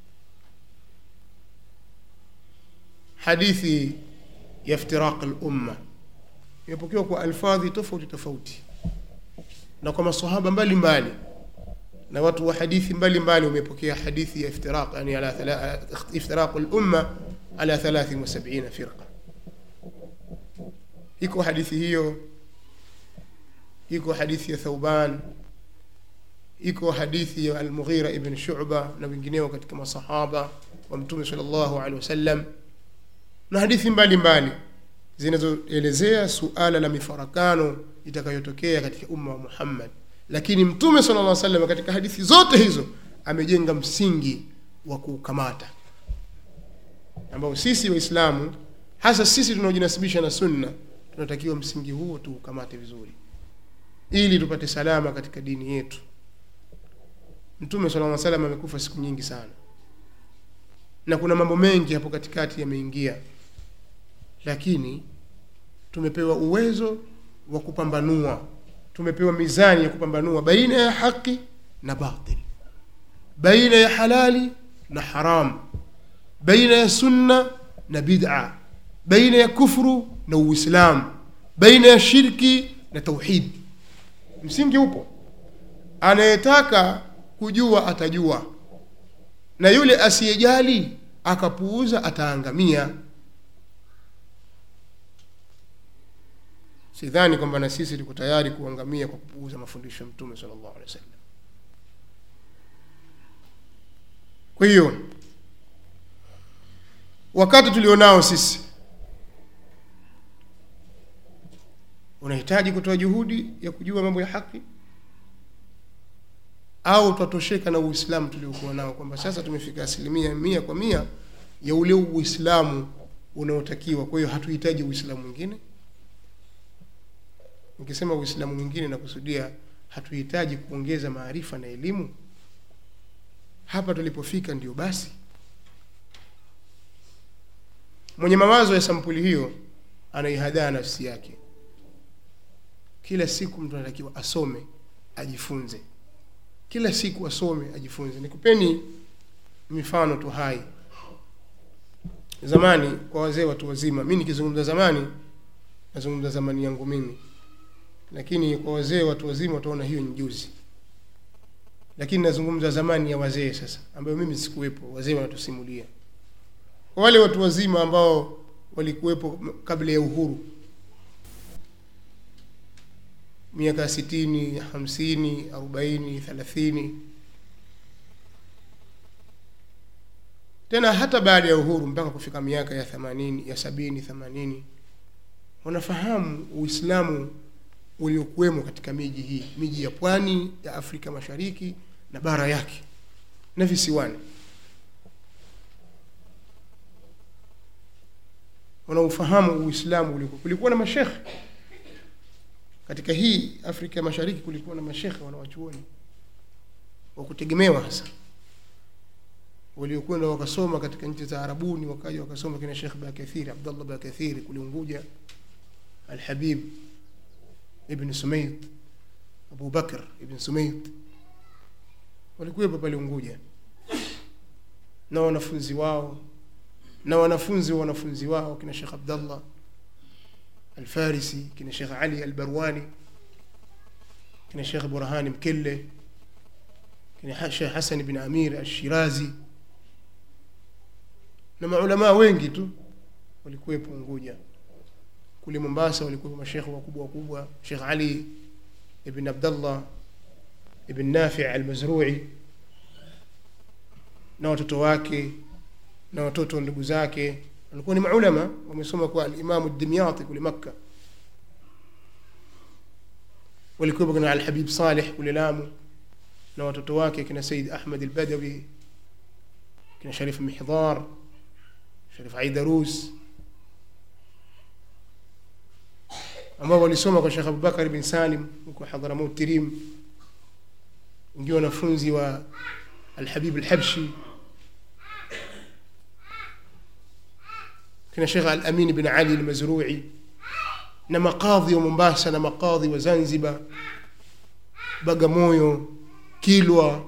S3: hadithi ya iftiraq lumma imepokewa kwa alfadhi tofauti tofauti na kwa masahaba mbalimbali na watu wa hadithi mbalimbali wamepokea hadithi ya iftiraq yani ala thala- iftiraq lumma ala 73 firqa iko hadithi hiyo iko hadithi ya thauban iko hadithi ya almughira ibn shuba na wengineo katika masahaba wa mtume sal llahu alehi wasallam na hadithi mbalimbali zinazoelezea suala la mifarakano itakayotokea katika umma wa muhammad lakini mtume sala lla salam katika hadithi zote hizo amejenga msingi wa kuukamata ambao sisi waislamu hasa sisi tunaojinasibisha na sunna tunatakiwa msingi huo tuukamate vizuri ili tupate salama katika dini yetu mtume sala lla salam amekufa siku nyingi sana na kuna mambo mengi hapo katikati yameingia lakini tumepewa uwezo wa kupambanua tumepewa mizani ya kupambanua baina ya haki na batil baina ya halali na haram baina ya sunna na bid'a baina ya kufru na uislamu baina ya shirki na tauhid msingi upo anayetaka kujua atajua na yule asiyejali akapuuza ataangamia sidhani kwamba na sisi tuko tayari kuangamia kwa kupuuza mafundisho ya mtume sallallahu alaihi wasallam kwa hiyo wakati tulionao sisi unahitaji kutoa juhudi ya kujua mambo ya haki au twatosheka na uislamu tuliokuwa nao kwamba sasa tumefika asilimia mia kwa mia ya ule uislamu unaotakiwa kwa hiyo hatuhitaji uislamu mwingine nikisema uislamu mwingine nakusudia hatuhitaji kuongeza maarifa na elimu hapa tulipofika ndio basi mwenye mawazo ya sampuli hiyo anaihadaa nafsi yake kila siku mtu anatakiwa asome ajifunze kila siku asome ajifunze nikupeni mifano tu hai zamani kwa wazee watu wazima mi nikizungumza zamani nazungumza zamani yangu mimi lakini kwa wazee watu wazima wataona hiyo ni juzi lakini nazungumza zamani ya wazee sasa ambayo mimi sikuwepo wazee wanatusimulia kwa wale watu wazima ambao walikuwepo kabla ya uhuru miaka sitini hamsini arobaini thelathini tena hata baada ya uhuru mpaka kufika miaka ya themanini ya sabini themanini wanafahamu uislamu uliokuwemo katika miji hii miji ya pwani ya afrika mashariki na bara yake na visiwani wanaofahamu uislamu uliokuwa kulikuwa na mashekhe katika hii afrika ya mashariki kulikuwa na mashekhe wanawachuoni wa kutegemewa hasa waliokwenda wakasoma katika nchi za arabuni wakaja wakasoma kina shekh bakathiri abdallah bakathiri kule unguja alhabib ibn sumait abu bakr ibn sumait walikuwepo pale unguja na wanafunzi wao na wanafunzi wa wanafunzi wao kina shekh abdallah alfarisi kina shekh ali albarwani kina shekh burhani mkelle kina shekh hasan bin amir alshirazi na maulamaa wengi tu walikuwepo unguja kule mombasa walikuwepo mashekhe wakubwa wakubwa shekh ali ibn abdallah ibn nafi almazrui na watoto wake na watoto ndugu zake walikuwa ni maulama wamesoma kwa alimamu dimyati kule makka walikuwepo kina alhabib saleh kule lamu na watoto wake kina said ahmad albadawi kina sharif mihdar sharif aidarus ambao walisoma kwa shekh abubakar bin salim huko hadhramut tirim ndio wanafunzi wa alhabib alhabshi kina shekh alamin bin ali almazrui na maqadhi wa mombasa na maqadhi wa zanzibar bagamoyo kilwa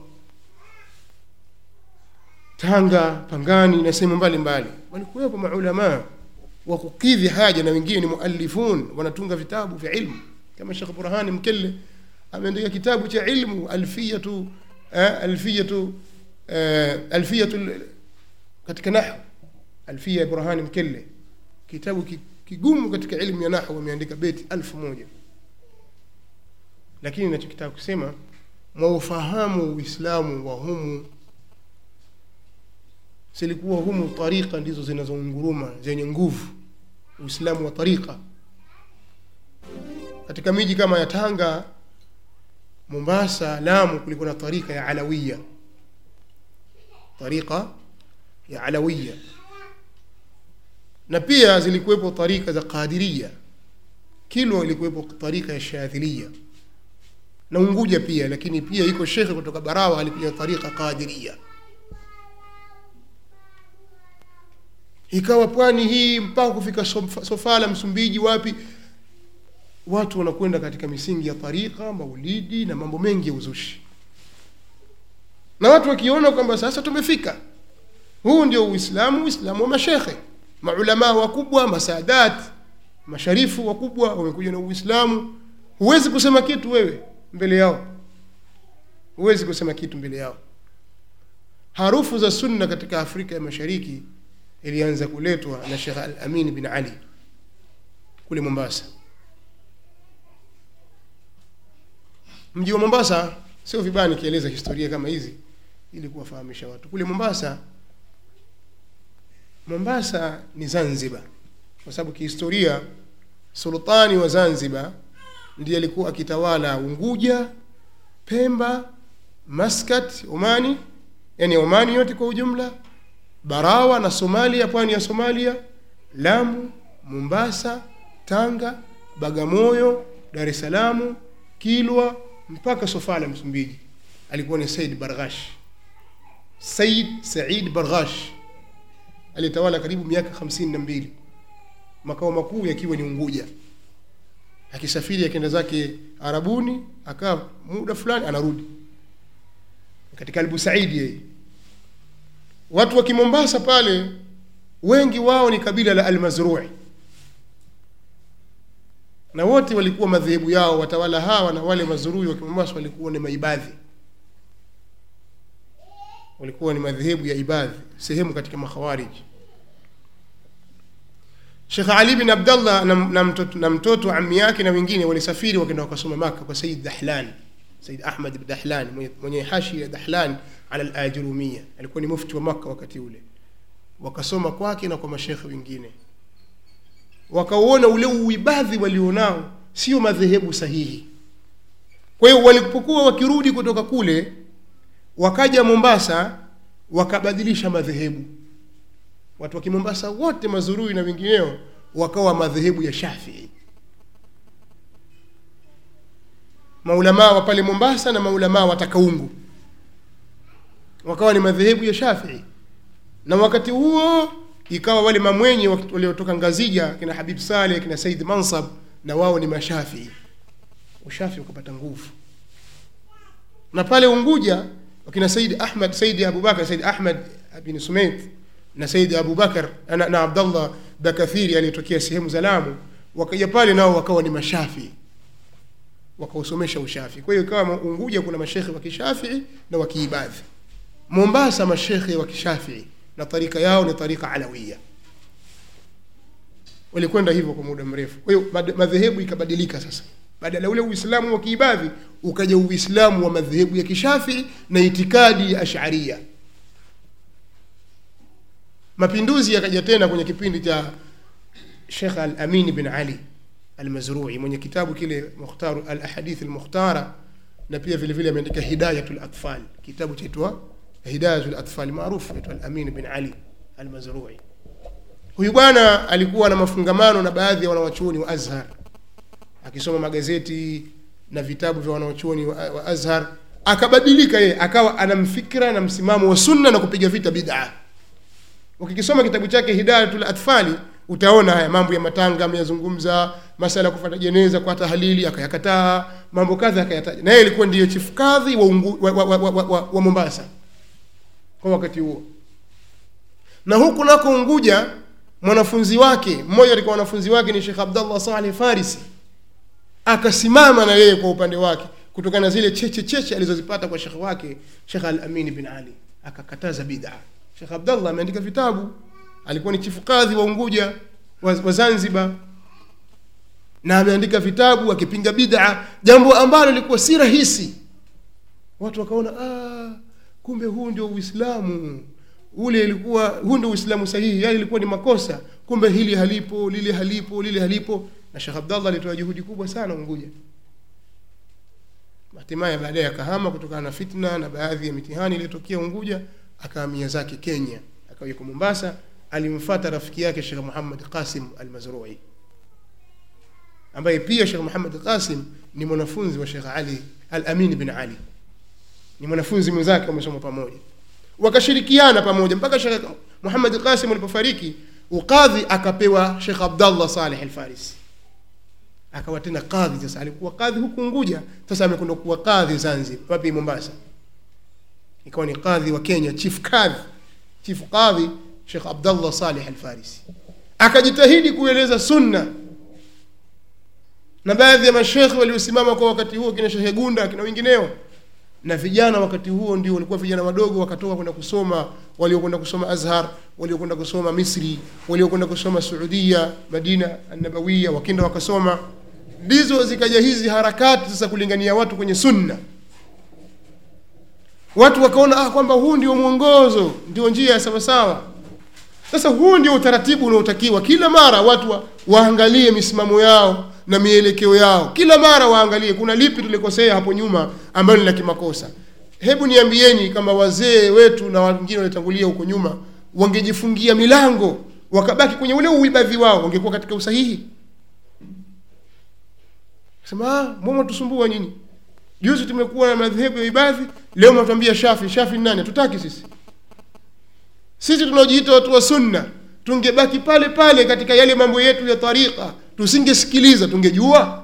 S3: tanga pangani na sehemu mbalimbali walikuwepo maulamaa wa kukidhi haja na wengine ni muallifun wanatunga vitabu vya ilmu kama shekh burhani mkelle ameandika kitabu cha ilmu alfiyatu eh, alfiyatu eh, alfiyatu katika nahwu alfia ya burhani mkelle kitabu kigumu katika ilmu ya nahwu ameandika beti alfu moja lakini nachokitaka kusema mwaufahamu uislamu wa humu silikuwa humu tarika ndizo zinazounguruma zenye nguvu uislamu wa tarika katika miji kama ya tanga mombasa lamu kulikuwa na tarika ya alawiya tarika ya alawiya na pia zilikuwepo tarika za qadiria kilwa ilikuwepo tarika ya shadhilia na unguja pia lakini pia iko shekhe kutoka barawa alikuja tarika qadiria ikawa pwani hii mpaka kufika sofala msumbiji wapi watu wanakwenda katika misingi ya tarika maulidi na mambo mengi ya uzushi na watu wakiona kwamba sasa tumefika huu ndio uislamu uislamu wa mashekhe maulamaa wakubwa masadat masharifu wakubwa wamekuja na uislamu huwezi kusema kitu wewe mbele yao huwezi kusema kitu mbele yao harufu za sunna katika afrika ya mashariki ilianza kuletwa na shekh al amin bin ali kule mombasa mji wa mombasa sio vibaya nikieleza historia kama hizi ili kuwafahamisha watu kule mombasa mombasa ni zanzibar kwa sababu kihistoria sultani wa zanzibar ndiye alikuwa akitawala unguja pemba maskat omani yani omani yote kwa ujumla barawa na somalia pwani ya somalia lamu mombasa tanga bagamoyo dar es salamu kilwa mpaka sofala msumbiji alikuwa ni said barghash said said barghash alitawala karibu miaka hamsini na mbili makao makuu yakiwa ni unguja akisafiri akienda zake arabuni akaa muda fulani anarudi katika albusaidi yeye watu wa kimombasa pale wengi wao ni kabila la almazrui na wote walikuwa madhehebu yao watawala hawa na wale mazurui wa kimombasa walikuwa ni maibadhi walikuwa ni madhehebu ya ibadhi sehemu katika makhawariji Sheikh Ali bin Abdallah na, na, mtoto, na mtoto ammi yake na wengine walisafiri wakaenda wakasoma Maka kwa Said Dahlan Said Ahmad bin Dahlan mwenye, mwenye hashi ya Dahlan ala al-Ajurumia alikuwa ni mufti wa Maka wakati ule wakasoma kwake na kwa mashekhe wengine wakauona ule uibadhi walionao sio madhehebu sahihi kwa hiyo walipokuwa wakirudi kutoka kule wakaja Mombasa wakabadilisha madhehebu watu wa Kimombasa wote mazurui na wengineo wakawa madhehebu ya Shafii maulamaa wa pale Mombasa na maulamaa wa Takaungu wakawa ni madhehebu ya Shafii na wakati huo ikawa wale mamwenye waliotoka Ngazija kina Habib Saleh kina Said Mansab na wao ni mashafii ushafi ukapata nguvu na pale Unguja wakina Said Ahmad Said Abubakar Said Ahmad bin Sumait na Said Abubakar na, na Abdallah Bakathiri aliyetokea sehemu za Lamu wakaja pale nao wakawa ni mashafi wakausomesha ushafi kwa hiyo ikawa Unguja kuna mashekhe wa kishafii na wa kiibadhi Mombasa mashekhe wa kishafii na tarika yao ni tarika alawia walikwenda hivyo kwa muda mrefu kwa hiyo madhehebu ikabadilika sasa badala ule uislamu wa kiibadhi ukaja uislamu wa madhehebu ya kishafii na itikadi ya asharia mapinduzi yakaja tena kwenye kipindi cha shekh al amin bin ali almazrui mwenye kitabu kile mukhtaru al ahadith almukhtara na pia vile vile ameandika hidayatul atfal kitabu chaitwa hidayatul atfal maarufu aitwa al amin bin ali almazrui huyu bwana alikuwa na mafungamano na baadhi ya wanawachuoni wa azhar akisoma magazeti na vitabu vya wanawachuoni wa, wa azhar akabadilika yeye akawa ana mfikra na msimamo wa sunna na kupiga vita bid'a ukikisoma kitabu chake hidayatul atfali utaona haya mambo ya matanga ameyazungumza masala ya kufuata jeneza kwa tahalili akayakataa mambo kadha akayataja na yeye ilikuwa ndiyo chief kadhi wa, ungu, wa, wa, wa, wa, wa, wa Mombasa kwa wakati huo na huku nako Unguja mwanafunzi wake mmoja alikuwa wanafunzi wake ni Sheikh Abdullah Saleh Farisi akasimama na yeye kwa upande wake kutokana na zile cheche cheche alizozipata kwa shekhe wake Sheikh Al-Amin bin Ali akakataza bid'a Sheikh Abdullah ameandika vitabu alikuwa ni chifu kadhi wa Unguja wa, wa Zanzibar na ameandika vitabu akipinga bid'a jambo ambalo lilikuwa si rahisi watu wakaona ah kumbe huu ndio Uislamu ule ilikuwa huu ndio Uislamu sahihi yale ilikuwa ni makosa kumbe hili halipo lile halipo lile halipo na Sheikh Abdallah alitoa juhudi kubwa sana Unguja hatimaye baadaye akahama kutokana na fitna na baadhi ya mitihani iliyotokea Unguja akahamia zake Kenya akawa yuko Mombasa alimfuata rafiki yake Sheikh Muhammad Qasim Al-Mazrui ambaye pia Sheikh Muhammad Qasim ni mwanafunzi wa Sheikh Ali Al-Amin bin Ali ni mwanafunzi mwenzake wamesoma pamoja wakashirikiana pamoja mpaka Sheikh Muhammad Qasim alipofariki ukadhi akapewa Sheikh Abdallah Saleh Al-Farisi akawa tena kadhi sasa alikuwa kadhi huku Unguja sasa amekwenda kuwa kadhi Zanzibar wapi Mombasa ikawa ni kadhi wa Kenya chief kadhi chief kadhi Sheikh Abdallah Saleh Al-Farisi akajitahidi kueleza sunna na baadhi ya mashekhe waliosimama kwa wakati huo kina Sheikh Gunda kina wengineo na vijana wakati huo ndio walikuwa vijana wadogo wakatoka kwenda kusoma waliokwenda kusoma Azhar waliokwenda kusoma Misri waliokwenda kusoma Saudia Madina An-Nabawiyya wakenda wakasoma ndizo zikaja hizi harakati sasa kulingania watu kwenye sunna watu wakaona ah, kwamba huu ndio mwongozo ndio njia ya sawasawa sasa huu ndio utaratibu unaotakiwa kila mara watu wa, waangalie misimamo yao na mielekeo yao kila mara waangalie kuna lipi tulikosea hapo nyuma ambalo ni la kimakosa hebu niambieni kama wazee wetu na wengine waliotangulia huko nyuma wangejifungia milango wakabaki kwenye ule uibadhi wao wangekuwa katika usahihi sema ah, mbona tusumbua nyinyi juzi tumekuwa na madhehebu ya ibadhi leo mnatuambia shafi shafi ni nani hatutaki sisi sisi tunaojiita watu wa sunna tungebaki pale pale katika yale mambo yetu ya tariqa tusingesikiliza tungejua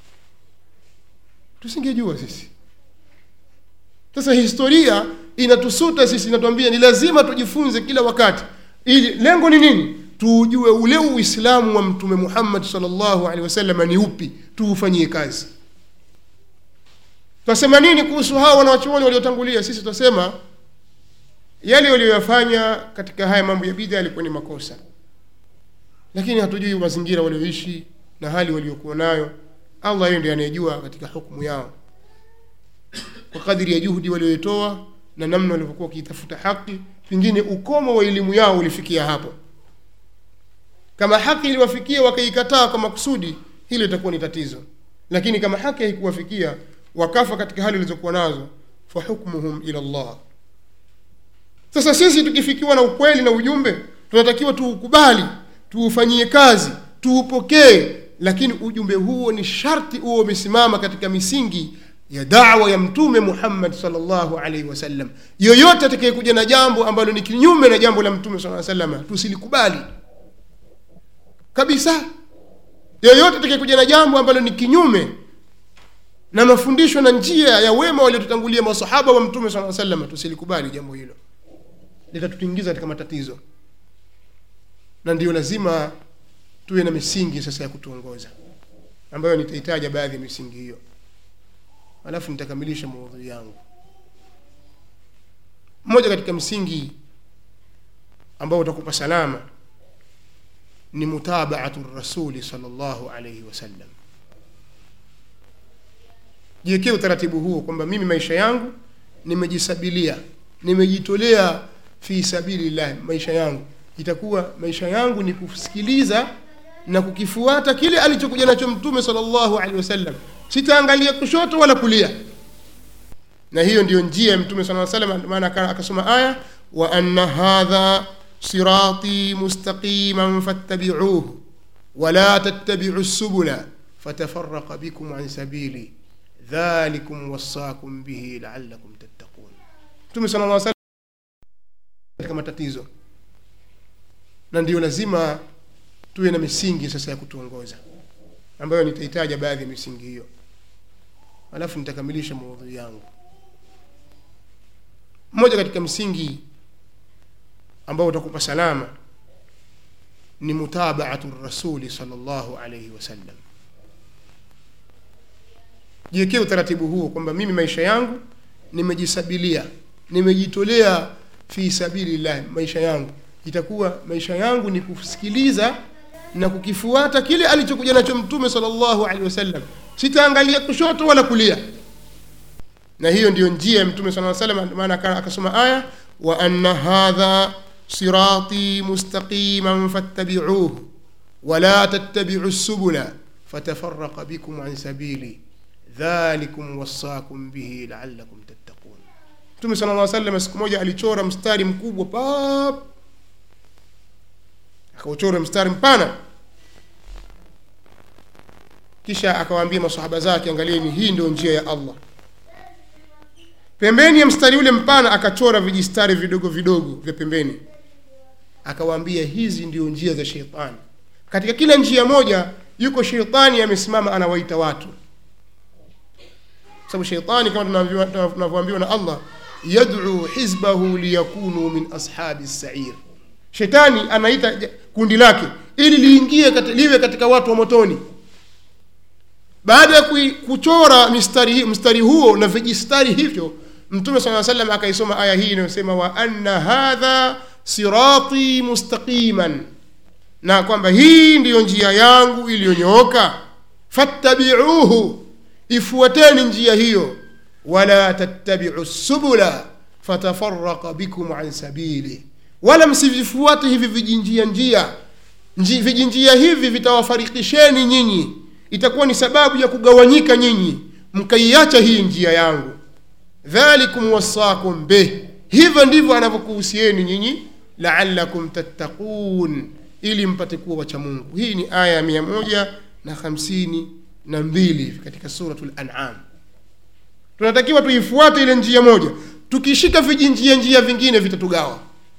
S3: tusingejua sisi sasa historia inatusuta sisi inatuambia ni lazima tujifunze kila wakati ili lengo ni nini tuujue ule uislamu wa mtume muhammad salllahu alehi wasallam ni upi tuufanyie kazi twasema nini kuhusu hawa wanawachuoni waliotangulia sisi twasema yale walioyafanya katika haya mambo ya bidha yalikuwa ni makosa lakini hatujui mazingira walioishi na hali waliokuwa nayo allah yeye ndiye anayejua katika hukumu yao kwa kadiri ya juhudi walioitoa na namna walivyokuwa wakiitafuta haki pengine ukomo wa elimu yao ulifikia hapo kama haki iliwafikia wakaikataa kwa makusudi hilo itakuwa ni tatizo lakini kama haki haikuwafikia wakafa katika hali walizokuwa nazo fahukmuhum ila llah sasa sisi tukifikiwa na ukweli na ujumbe tunatakiwa tuukubali tuufanyie kazi tuupokee lakini ujumbe huo ni sharti huo umesimama katika misingi ya dawa ya mtume muhammad salllahu alaihi wasallam yoyote atakayekuja na jambo ambalo ni kinyume na jambo la mtume saa salama tusilikubali kabisa yoyote atakayekuja na jambo ambalo ni kinyume na mafundisho na njia ya wema waliotutangulia masahaba wa mtume saa salama tusilikubali jambo hilo litatutingiza katika matatizo na ndio lazima tuwe na misingi sasa ya kutuongoza ambayo nitahitaja baadhi ya misingi hiyo alafu nitakamilisha maudhui yangu mmoja katika msingi ambao utakupa salama ni mutabaatu rasuli salllahu alaihi wasallam jiwekee utaratibu huo kwamba mimi maisha yangu nimejisabilia nimejitolea fi sabilillah maisha yangu itakuwa maisha yangu ni kusikiliza na kukifuata kile alichokuja nacho mtume salllahu alehi wasallam sitaangalia kushoto wala kulia na hiyo ndiyo njia ya mtume saa salam maana akasoma aya wa anna hadha sirati mustaqiman fattabicuhu wala tattabicu subula fatafaraqa bikum an sabili dhalikum wassakum bihi laalakum tattaqun mtume sala llah salam katika matatizo na ndio lazima tuwe na misingi sasa ya kutuongoza ambayo nitahitaja baadhi ya misingi hiyo alafu nitakamilisha maudhui yangu mmoja katika msingi ambao utakupa salama ni mutabaatu rasuli salllahu alaihi wasallam jiwekee utaratibu huo kwamba mimi maisha yangu nimejisabilia nimejitolea fi sabilillah maisha yangu itakuwa maisha yangu ni kusikiliza na kukifuata kile alichokuja nacho mtume salllahu alehi wasallam sitaangalia kushoto wala kulia na hiyo ndiyo njia ya mtume saa salam maana akasoma aya wa anna hadha sirati mustaqiman fattabicuhu wala tattabicu subula fatafaraqa bikum an sabili dhalikum wassakum bihi laalakum tattaqun mtume sala lla salam siku moja alichora mstari mkubwa pap akauchora mstari mpana kisha akawaambia masahaba zake angalieni hii ndio njia ya allah pembeni ya mstari ule mpana akachora vijistari vidogo vidogo vya pembeni akawaambia hizi ndio njia za sheitani katika kila njia moja yuko sheitani amesimama anawaita watu sababu sheitani kama tunavyoambiwa na allah yadcu hizbahu liyakunu min ashabi sair shetani anaita kundi lake ili liingie kati, liwe katika watu wa motoni baada ya kuchora mistari, mstari huo na vijistari hivyo mtume saa salam akaisoma aya hii inayosema wa anna hadha sirati mustaqiman na kwamba hii ndiyo njia yangu iliyonyooka fattabiuhu ifuateni njia hiyo wala tattabiu subula fatafaraka bikum an sabili wala msivifuate hivi vijinjia njia Nji, vijinjia hivi vitawafarikisheni nyinyi itakuwa ni sababu ya kugawanyika nyinyi mkaiacha hii njia yangu dhalikum wasakum bih hivyo ndivyo anavyokuhusieni nyinyi laalakum tattaqun ili mpate kuwa wacha mungu hii ni aya ya mia moja na hamsini na mbili katika suratu lanam tunatakiwa tuifuate ile njia moja tukishika vijinjia njia vingine vitatugawa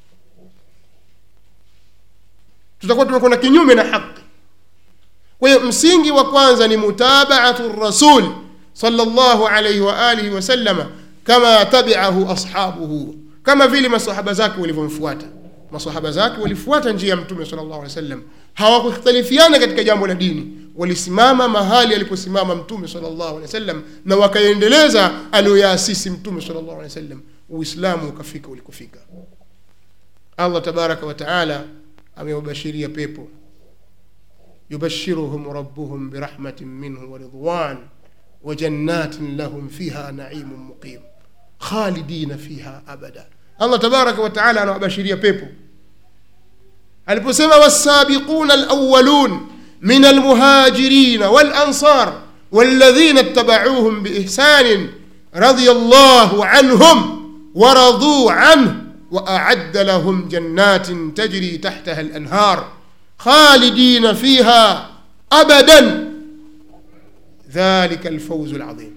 S3: tutakuwa tumekwenda kinyume na haki kwa hiyo msingi wa kwanza ni mutabaatu rasul salllahu alaihi waalihi wasallama kama tabiahu ashabuhu kama vile masahaba zake walivyomfuata masahaba zake walifuata njia ya mtume sala llahu alih wasallam hawakukhtalifiana katika jambo la dini walisimama mahali aliposimama mtume sala llahu alehi wasallam na wakaendeleza aliyoyaasisi mtume sala llahu alehi wasallam uislamu ukafika ulikofika allah tabaraka wataala amewabashiria pepo yubashiruhum rabbuhum birahmatin minhu waridwan wajannatin lahum fiha naimun muqim khalidina fiha abada allah tabaraka wataala anawabashiria pepo aliposema wasabiquna alawalun min almuhajirina walansar والذين اتبعوهم بإحسان رضي الله عنهم ورضوا عنه وأعد لهم جنات تجري تحتها الأنهار خالدين فيها أبدا ذلك الفوز العظيم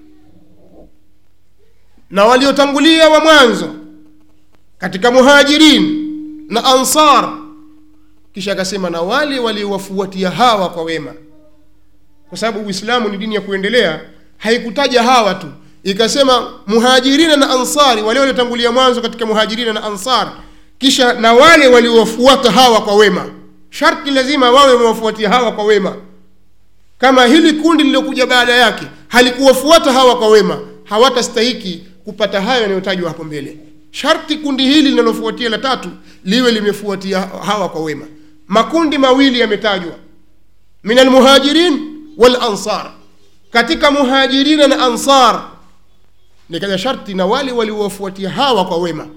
S3: na waliotangulia wa mwanzo katika muhajirin na ansar kisha akasema na wale waliowafuatia hawa kwa wema kwa sababu uislamu ni dini ya kuendelea haikutaja hawa tu ikasema muhajirina na ansari wale waliotangulia mwanzo katika muhajirina na ansar kisha na wale waliowafuata hawa kwa wema sharti lazima wawe wamewafuatia hawa kwa wema kama hili kundi lililokuja baada yake halikuwafuata hawa kwa wema hawatastahiki kupata hayo yanayotajwa hapo mbele sharti kundi hili linalofuatia la tatu liwe limefuatia hawa kwa wema makundi mawili yametajwa min almuhajirin walansar katika muhajirina na ansar nikaja sharti na wale waliowafuatia hawa kwa wema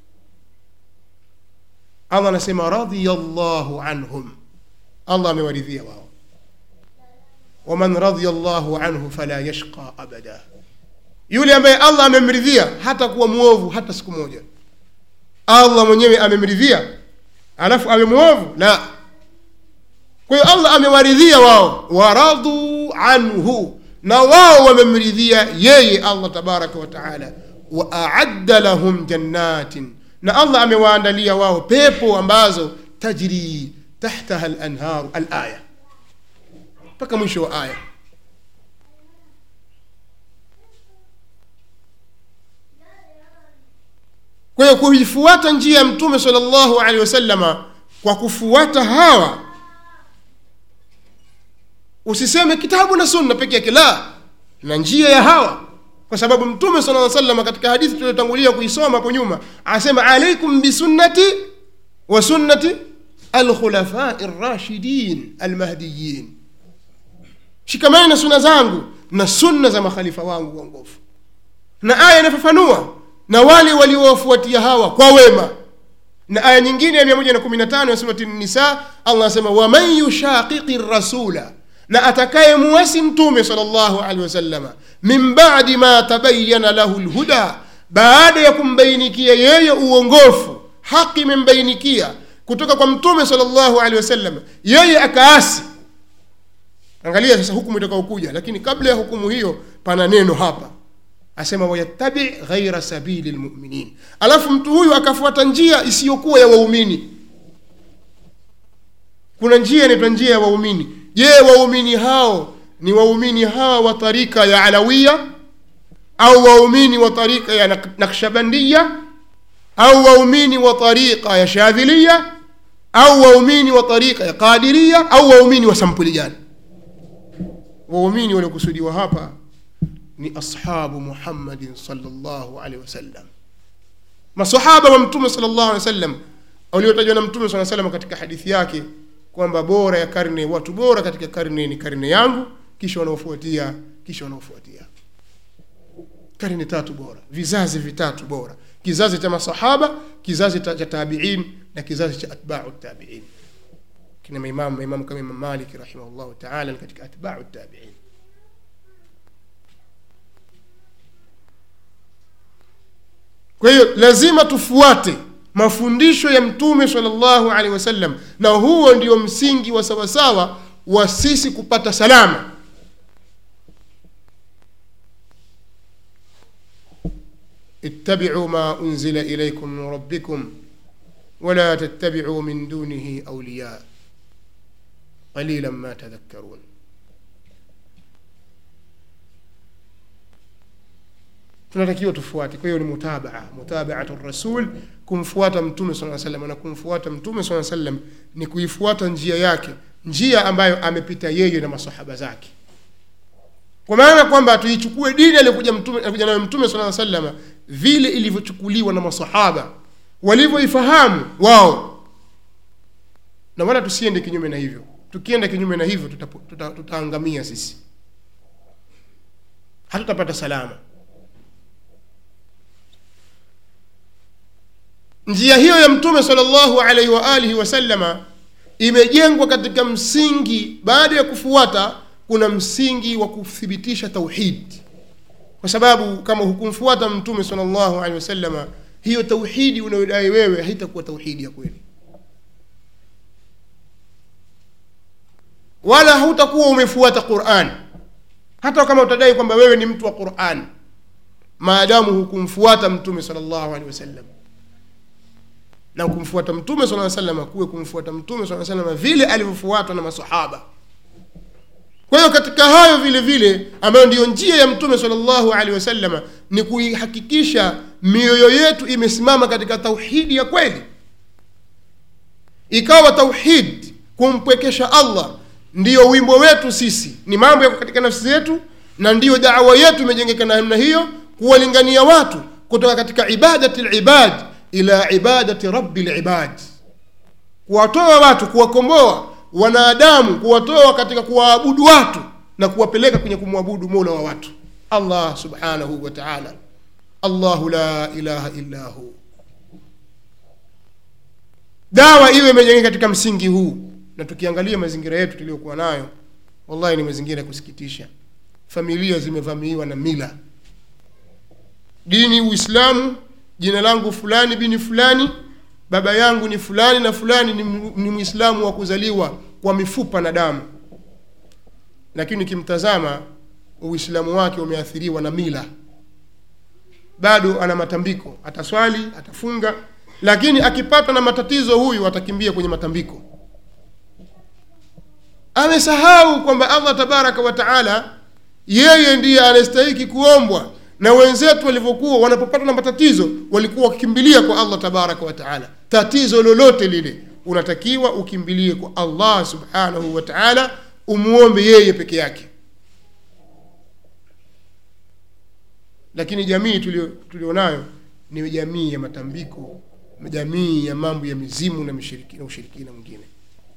S3: allah anasema radiyallahu anhum allah amewaridhia wao waman radhiya llahu anhu fala yashqa abada yule ambaye allah amemridhia hata kuwa mwovu hata siku moja allah mwenyewe amemridhia alafu awe mwovu la kwa hiyo allah amewaridhia wao waradhu anhu na wao wamemridhia yeye allah tabaraka wa taala wa aadda lahum jannatin na allah amewaandalia wao pepo ambazo tajri tahtaha lanharu alaya mpaka mwisho wa aya kwa hiyo kuifuata njia ya mtume sala llahu alehi wasallama kwa kufuata hawa usiseme kitabu na sunna peke yake la na njia ya hawa kwa sababu mtume sala lla salama katika hadithi tuliotangulia kuisoma hapo nyuma anasema alaikum bisunnati wa sunnati alkhulafai rashidin almahdiyin shikamani na sunna zangu na sunna za makhalifa wangu waongofu na aya inafafanua na wale waliowafuatia hawa kwa wema na aya nyingine ya 115 ya surati nisa allah anasema waman yushaqiqi rasula na atakaye muwasi mtume sal llahu alehi wasalama min badi ma tabayana lahu lhuda baada ya kumbainikia yeye uongofu haki imembainikia kutoka kwa mtume sal llahu alehi wasallam yeye akaasi angalia sasa hukumu itakaokuja lakini kabla ya hukumu hiyo pana neno hapa asema wayattabi ghaira sabili lmuminin alafu mtu huyu akafuata njia isiyokuwa ya waumini kuna njia inaitwa njia ya waumini je waumini hao ni waumini hawa wa tarika ya alawiya au waumini wa tarika ya Nak- nakshabandiya au waumini wa tarika ya shadhiliya au waumini wa tarika ya qadiriya au waumini wa sampuli gani waumini waliokusudiwa hapa ni ashabu muhammadin salllahu alehi wasallam masahaba wa mtume sal llahu alehi wasallam waliotajwa na mtume saa salam katika hadithi yake kwamba bora ya karne watu bora katika karne ni karne yangu kisha wanaofuatia kisha wanaofuatia karne tatu bora vizazi vitatu bora kizazi cha masahaba kizazi cha cha tabiin na kizazi cha atbau tabiin kina maimamu maimamu kama imam malik rahimahullahu taala ni katika atbau tabiin kwa hiyo lazima tufuate mafundisho ya mtume salllahu alehi wasallam na huo ndio msingi wa sawasawa wa sisi kupata salama اتبعوا ما أنزل إليكم من ربكم ولا تتبعوا من دونه أولياء قليلا ما تذكرون tunatakiwa tufuate kwa hiyo ni mutabaa mutabaatu rasul kumfuata mtume saa salam na kumfuata mtume saa salam ni kuifuata njia yake njia ambayo amepita yeye na masahaba zake kwa maana kwamba tuichukue dini aliyokuja mtume alikuja nayo mtume sala salama vile ilivyochukuliwa na masahaba walivyoifahamu wao na wala tusiende kinyume na hivyo tukienda kinyume na hivyo tutapo- tuta- tutaangamia sisi hatutapata salama njia hiyo ya mtume salllahu alaihi wa alihi wasallama imejengwa katika msingi baada ya kufuata kuna msingi wa kuthibitisha tauhid kwa sababu kama hukumfuata mtume salllahu alehi wasallama hiyo tauhidi unayodai wewe haitakuwa tauhidi ya kweli wala hautakuwa umefuata quran hata kama utadai kwamba wewe ni mtu wa quran maadamu hukumfuata mtume salllahu alehi wasallam na kumfuata mtume saa salama kuwe kumfuata mtume saa salama vile alivyofuatwa na masahaba kwa hiyo katika hayo vile vile ambayo ndiyo njia ya mtume salllahu alehi wasalama ni kuihakikisha mioyo yetu imesimama katika tauhidi ya kweli ikawa tauhid kumpwekesha allah ndiyo wimbo wetu sisi ni mambo yako katika nafsi zetu na ndiyo dawa yetu imejengeka na namna hiyo kuwalingania watu kutoka katika ibadati libad ila ibadati rabi libad kuwatoa watu kuwakomboa wanadamu kuwatoa katika kuwaabudu watu na kuwapeleka kwenye kumwabudu mola wa watu allah subhanahu wa taala allahu la ilaha illa hu dawa iwe imejengeka katika msingi huu na tukiangalia mazingira yetu tuliyokuwa nayo wallahi ni mazingira ya kusikitisha familia zimevamiwa na mila dini uislamu jina langu fulani bini fulani baba yangu ni fulani na fulani ni, mu- ni mwislamu wa kuzaliwa kwa mifupa na damu lakini ukimtazama uislamu wake umeathiriwa na mila bado ana matambiko ataswali atafunga lakini akipatwa na matatizo huyu atakimbia kwenye matambiko amesahau kwamba allah tabaraka wa taala yeye ndiye anastahiki kuombwa na wenzetu walivyokuwa wanapopatwa na matatizo walikuwa wakikimbilia kwa allah tabaraka wa taala tatizo lolote lile unatakiwa ukimbilie kwa allah subhanahu wa taala umwombe yeye peke yake lakini jamii tulio- tulionayo ni jamii ya matambiko jamii ya mambo ya mizimu na mishiriki- na ushirikina mwingine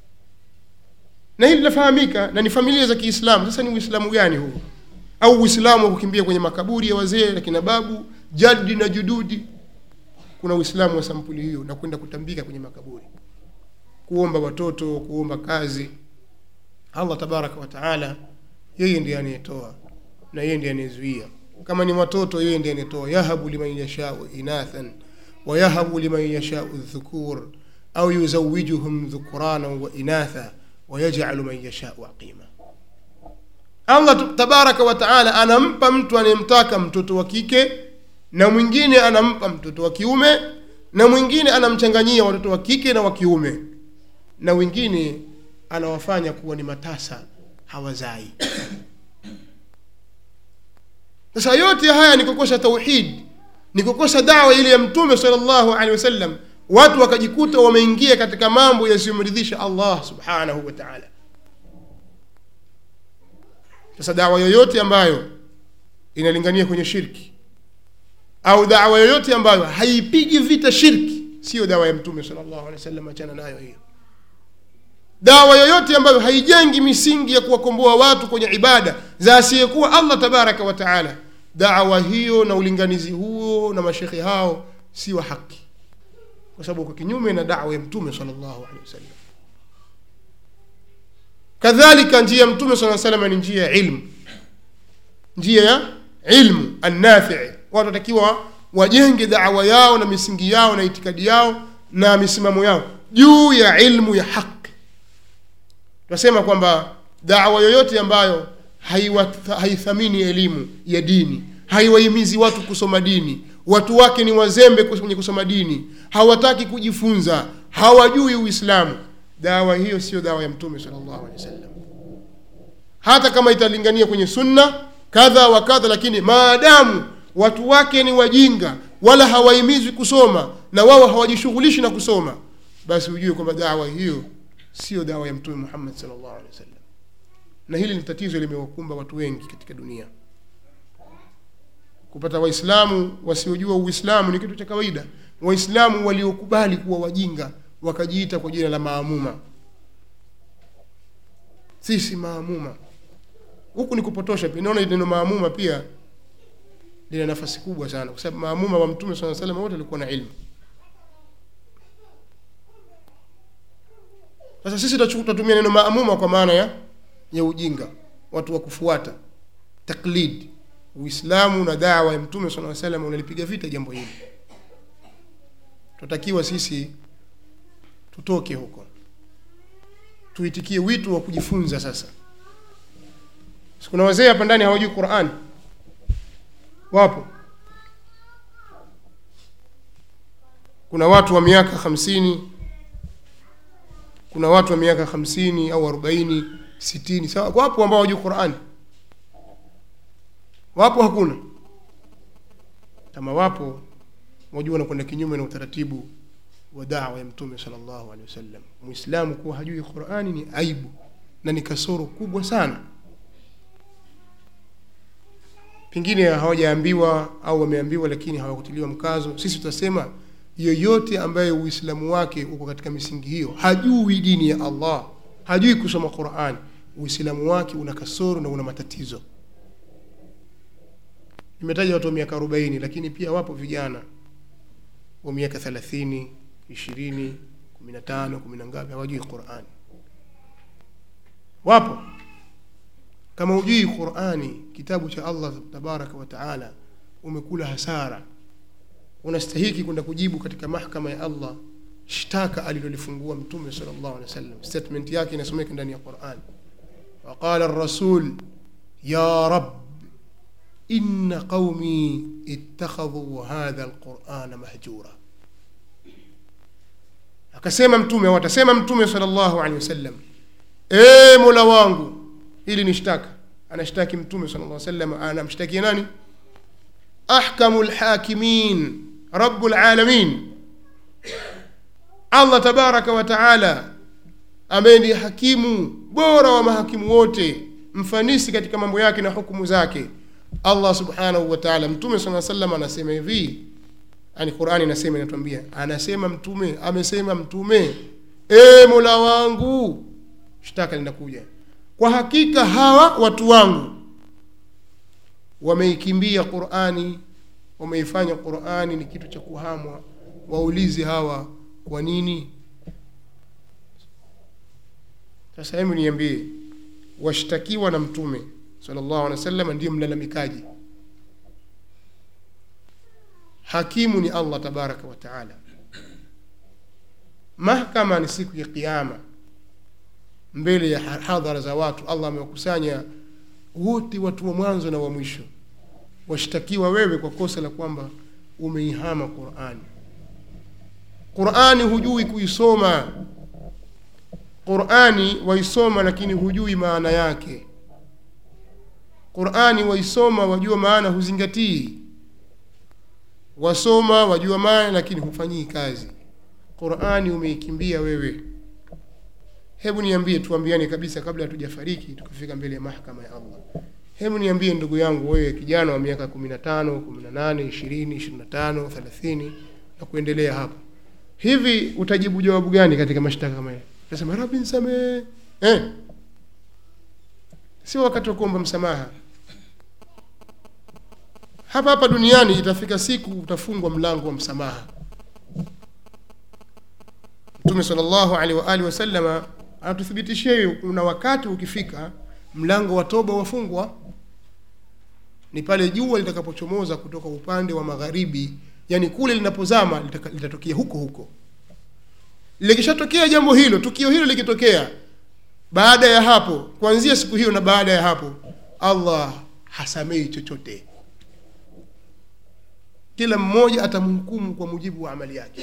S3: na hili linafahamika na ni familia za kiislamu sasa ni uislamu gani huu au uislamu wa kukimbia kwenye makaburi ya wazee na kina babu jadi na jududi kuna uislamu wa sampuli hiyo na kwenda kutambika kwenye makaburi kuomba watoto kuomba kazi allah tabaraka wa taala yeye ndiye anayetoa na yeye ndiye anayezuia kama ni watoto yeye ndiye anayetoa yahabu liman yashau inathan wayahabu liman yashau dhukur au yuzawijuhum dhukurana wa inatha wayajalu man yashau aqima allah tu- tabaraka wa taala anampa mtu anayemtaka mtoto wa kike na mwingine anampa mtoto wa kiume na mwingine anamchanganyia watoto wa kike na wa kiume na wengine anawafanya kuwa ni matasa hawazai sasa yote haya ni kukosa tauhid ni kukosa dawa ile ya mtume salllahu alehi wasallam watu wakajikuta wameingia katika mambo yasiyomridhisha allah subhanahu wa taala sasa dawa yoyote ambayo inalingania kwenye shirki au dawa yoyote ambayo haipigi vita shirki siyo dawa ya mtume salllahu alehi wasallam achana nayo hiyo dawa yoyote ambayo haijengi misingi ya kuwakomboa watu kwenye ibada za asiyekuwa allah tabaraka wa taala dawa hiyo na ulinganizi huo na mashekhe hao si wa haki kwa sababu uko kinyume na dawa ya mtume salllahu alehi wasallam kadhalika njia ya mtume saa salama ni njia ya ilmu njia ya ilmu annafii watu watakiwa wajenge dawa yao na misingi yao na itikadi yao na misimamo yao juu ya ilmu ya haki tunasema kwamba dawa yoyote ambayo haiwa- haithamini elimu ya dini haiwahimizi watu kusoma dini watu wake ni wazembe kus- kwenye kusoma dini hawataki kujifunza hawajui uislamu dawa hiyo sio dawa ya mtume salllahu alehi wasallam hata kama italingania kwenye sunna kadha wa kadha lakini maadamu watu wake ni wajinga wala hawahimizwi kusoma na wao hawajishughulishi na kusoma basi ujue kwamba dawa hiyo sio dawa ya mtume muhammad salllahu alehi wasallam na hili ni tatizo limewakumba watu wengi katika dunia kupata waislamu wasiojua uislamu ni kitu cha kawaida waislamu waliokubali kuwa wajinga wakajiita kwa jina la maamuma sisi maamuma huku ni kupotosha pia naona neno maamuma pia lina nafasi kubwa sana kwa sababu maamuma wa mtume saa salam wote walikuwa na ilmu sasa sisi tutachu- tutatumia neno maamuma kwa maana ya ya ujinga watu wa kufuata taklid uislamu na dawa ya mtume saa salam unalipiga vita jambo hili tunatakiwa sisi tutoke huko tuitikie wito wa kujifunza sasa Si kuna wazee hapa ndani hawajui qurani wapo kuna watu wa miaka hamsini kuna watu wa miaka hamsini au arobaini sitini sawa wapo ambao hawajui qurani wapo hakuna kama wapo wajua wanakwenda kinyume na utaratibu wa dawa ya mtume salllahu alehi wasallam mwislamu kuwa hajui qurani ni aibu na ni kasoro kubwa sana pengine hawajaambiwa au wameambiwa lakini hawakutiliwa mkazo sisi tutasema yoyote ambaye uislamu wake uko katika misingi hiyo hajui dini ya allah hajui kusoma qurani uislamu wake una kasoro na una matatizo nimetaja watu wa miaka arobaini lakini pia wapo vijana wa miaka thelathini ishirini kumi na tano kumi na ngapi hawajui qurani wapo kama hujui qurani kitabu cha allah tabaraka wa taala umekula hasara unastahiki kwenda kujibu katika mahkama ya allah shtaka alilolifungua mtume sal llahu alehi wa sallam statement yake inasomeka ndani ya qurani waqala rasul ya rab ina qaumi ittakhadhu hadha lqurana mahjura akasema mtume au atasema mtume sal llahu alehi wasallam e mola wangu hili ni shtaka anashtaki mtume sala lla salam anamshtakia nani ahkamu lhakimin rabu lalamin allah tabaraka wa taala ambaye ni hakimu bora wa mahakimu wote mfanisi katika mambo yake na hukumu zake allah subhanahu wa taala mtume saa salam anasema hivi yani qurani inasema inatuambia anasema mtume amesema mtume e mola wangu shtaka linakuja kwa hakika hawa watu wangu wameikimbia qurani wameifanya qurani ni kitu cha kuhamwa waulize hawa kwa nini sasa hebu niambie washtakiwa na mtume sallallahu alaihi wasallam ndiyo mlalamikaji hakimu ni allah tabaraka wa taala mahkama ni siku ya qiama mbele ya hadhara za watu allah amewakusanya wote watu wa mwanzo na wa mwisho washtakiwa wewe kwa kosa la kwamba umeihama qurani qurani hujui kuisoma qurani waisoma lakini hujui maana yake qurani waisoma wajua maana huzingatii wasoma wajua maana lakini hufanyii kazi qurani umeikimbia wewe hebu niambie tuambiane kabisa kabla hatujafariki tukifika mbele ya mahkama ya allah hebu niambie ndugu yangu wewe kijana wa miaka kumi na tano kumi na nane ishirini ishirini na tano thelathini na kuendelea hapo hivi utajibu jawabu gani katika mashtaka kama haya nasema rabi nisamehe eh. sio wakati wa kuomba msamaha hapa hapa duniani itafika siku utafungwa mlango wa msamaha mtume salllahu alaihi waalihi wasalama anatuthibitishia hiyo kuna wakati ukifika mlango wa toba wafungwa ni pale jua litakapochomoza kutoka upande wa magharibi yani kule linapozama litaka- litatokea huko huko likishatokea jambo hilo tukio hilo likitokea baada ya hapo kuanzia siku hiyo na baada ya hapo allah hasamei chochote kila mmoja atamhukumu kwa mujibu wa amali yake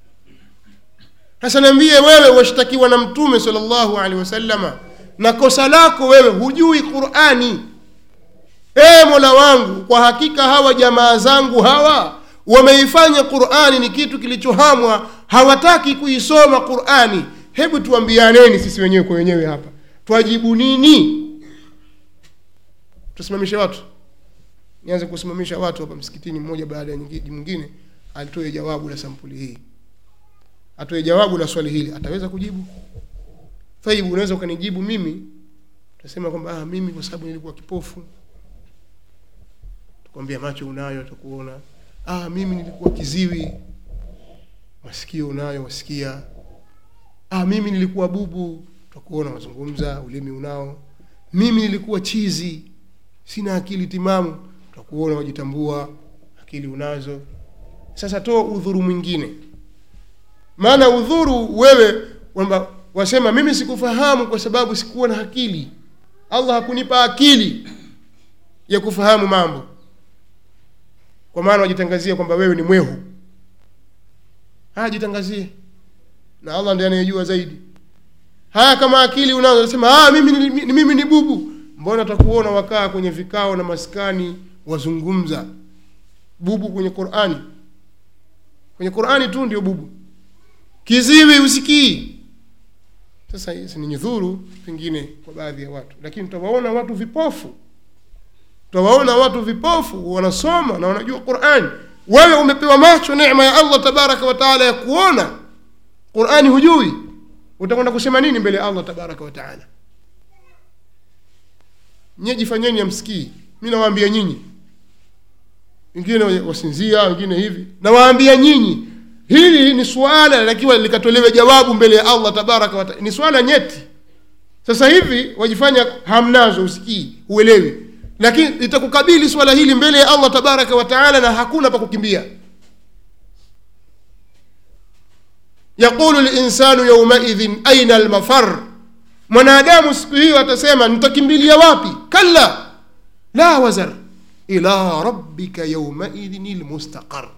S3: sasa niambie wewe washtakiwa na mtume salllahu alehi wasallama na kosa lako wewe hujui qurani ee mola wangu kwa hakika hawa jamaa zangu hawa wameifanya qurani ni kitu kilichohamwa hawataki kuisoma qurani hebu tuambianeni sisi wenyewe kwa wenyewe hapa twajibu nini tusimamishe watu nianze kusimamisha watu hapa msikitini mmoja baada ya nyingi- mwingine alitoe jawabu la sampuli hii atoe jawabu la swali hili ataweza kujibu taibu unaweza ukanijibu mimi utasema kwamba ah, mimi kwa sababu nilikuwa kipofu tukwambia macho unayo atakuona ah, mimi nilikuwa kiziwi masikio unayo wasikia ah, mimi nilikuwa bubu tutakuona wazungumza ulimi unao mimi nilikuwa chizi sina akili timamu tutakuona wajitambua akili unazo sasa toa udhuru mwingine maana udhuru wewe kwamba wasema mimi sikufahamu kwa sababu sikuwa na akili allah hakunipa akili ya kufahamu mambo kwa maana wajitangazia kwamba wewe ni mwehu haya jitangazie na allah ndiye anayejua zaidi haya kama akili unazo nasema ah, mimi, ni, ni, mimi ni bubu mbona takuona wakaa kwenye vikao na maskani wazungumza bubu kwenye qurani kwenye qurani tu ndio bubu kiziwi usikii sasa hizi ni nyudhuru pengine kwa baadhi ya watu lakini tutawaona watu vipofu tutawaona watu vipofu wanasoma na wanajua qurani wewe umepewa macho neema ya allah tabaraka wa taala ya kuona qurani hujui utakwenda kusema nini mbele ya allah tabaraka wa taala nyie jifanyeni amsikii mi nawaambia nyinyi wengine wasinzia wengine hivi nawaambia nyinyi hili ni suala lakiwa likatolewe jawabu mbele ya allah tabaraka wa taala ni swala nyeti sasa hivi wajifanya hamnazo usikii uelewi lakini litakukabili swala hili mbele ya allah tabaraka wa taala na hakuna pa kukimbia yaqulu linsanu yaumaidhin aina almafar mwanadamu siku hiyo atasema nitakimbilia wapi kalla la wazar ila rabbika yaumaidhin lmustaqar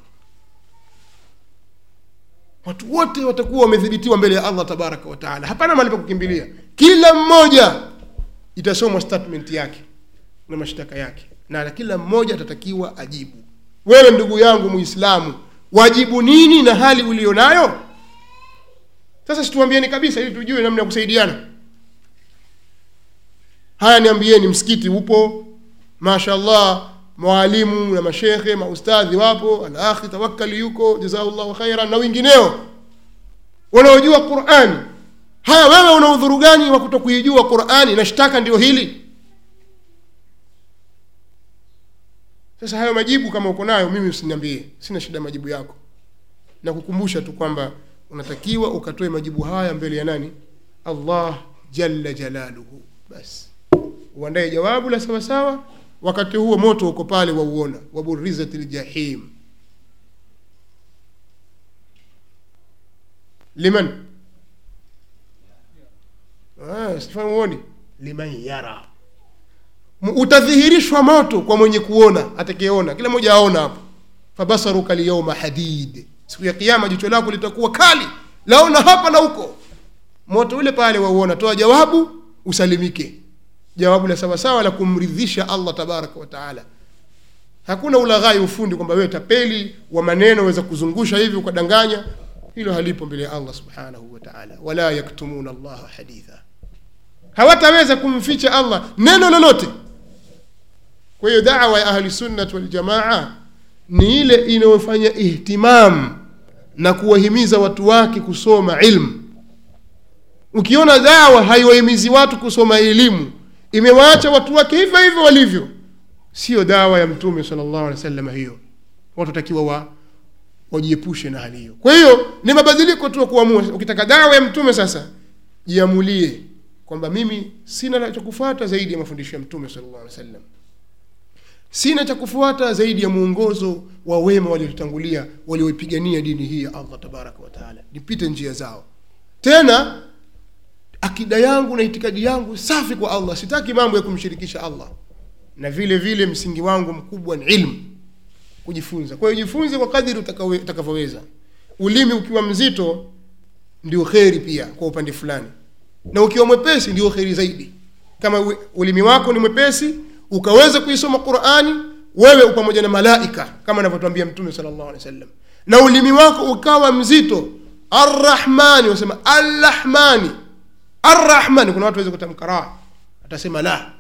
S3: watu wote watakuwa wamethibitiwa mbele ya allah tabaraka wa taala hapana mahali pa kukimbilia kila mmoja itasomwa statement yake na mashtaka yake na kila mmoja atatakiwa ajibu wewe ndugu yangu muislamu wajibu nini na hali ulio nayo sasa situambieni kabisa ili tujue namna ya kusaidiana haya niambieni msikiti upo mashallah mwalimu na mashekhe maustadhi wapo alakhi tawakkali yuko jazakallahu khairan na wengineo wanaojua qurani haya wewe una udhuru gani wa kutokuijua qurani na shtaka ndio hili sasa hayo majibu kama uko nayo mimi usiniambie sina shida majibu yako na kukumbusha tu kwamba unatakiwa ukatoe majibu haya mbele ya nani allah jalla jalaluhu basi uandae jawabu la sawasawa wakati huo moto uko pale wauona waburizat ljahim liman ah, sifahamu uoni liman yara M- utadhihirishwa moto kwa mwenye kuona atakayeona kila mmoja aona hapo fabasaruka lyauma hadid siku ya kiama jicho lako litakuwa kali laona hapa na huko moto ule pale wauona toa jawabu usalimike jawabu la sawasawa la kumridhisha allah tabaraka wa taala hakuna ulaghai ufundi kwamba wewe tapeli wa maneno waweza kuzungusha hivi ukadanganya hilo halipo mbele ya allah subhanahu wa taala wala yaktumuna allaha haditha hawataweza kumficha allah neno lolote kwa hiyo dawa ya ahli sunnat waljamaa ni ile inayofanya ihtimam na kuwahimiza watu wake kusoma ilmu ukiona dawa haiwahimizi watu kusoma elimu imewaacha watu wake hivyo hivyo walivyo sio dawa ya mtume salllahu alehi wasallam hiyo watu watakiwa wa wajiepushe na hali hiyo kwa hiyo ni mabadiliko tu ya kuamua ukitaka dawa ya mtume sasa jiamulie kwamba mimi sina la cha kufuata zaidi ya mafundisho ya mtume salllahu alehi wasallam sina cha kufuata zaidi ya mwongozo wa wema waliotutangulia walioipigania dini hii ya allah tabaraka wataala nipite njia zao tena akida yangu na itikadi yangu safi kwa allah sitaki mambo ya kumshirikisha allah na vile vile msingi wangu mkubwa ni ilmu kujifunza kwa hiyo jifunze kwa kadiri utakawe- utakavyoweza ulimi ukiwa mzito ndio kheri pia kwa upande fulani na ukiwa mwepesi ndio kheri zaidi kama u- ulimi wako ni mwepesi ukaweza kuisoma qurani wewe pamoja na malaika kama anavyotwambia mtume sala llahu alehi wasallam na ulimi wako ukawa mzito arrahmani wasema arrahmani arrahmani kuna watu waweza kutamka ra atasema la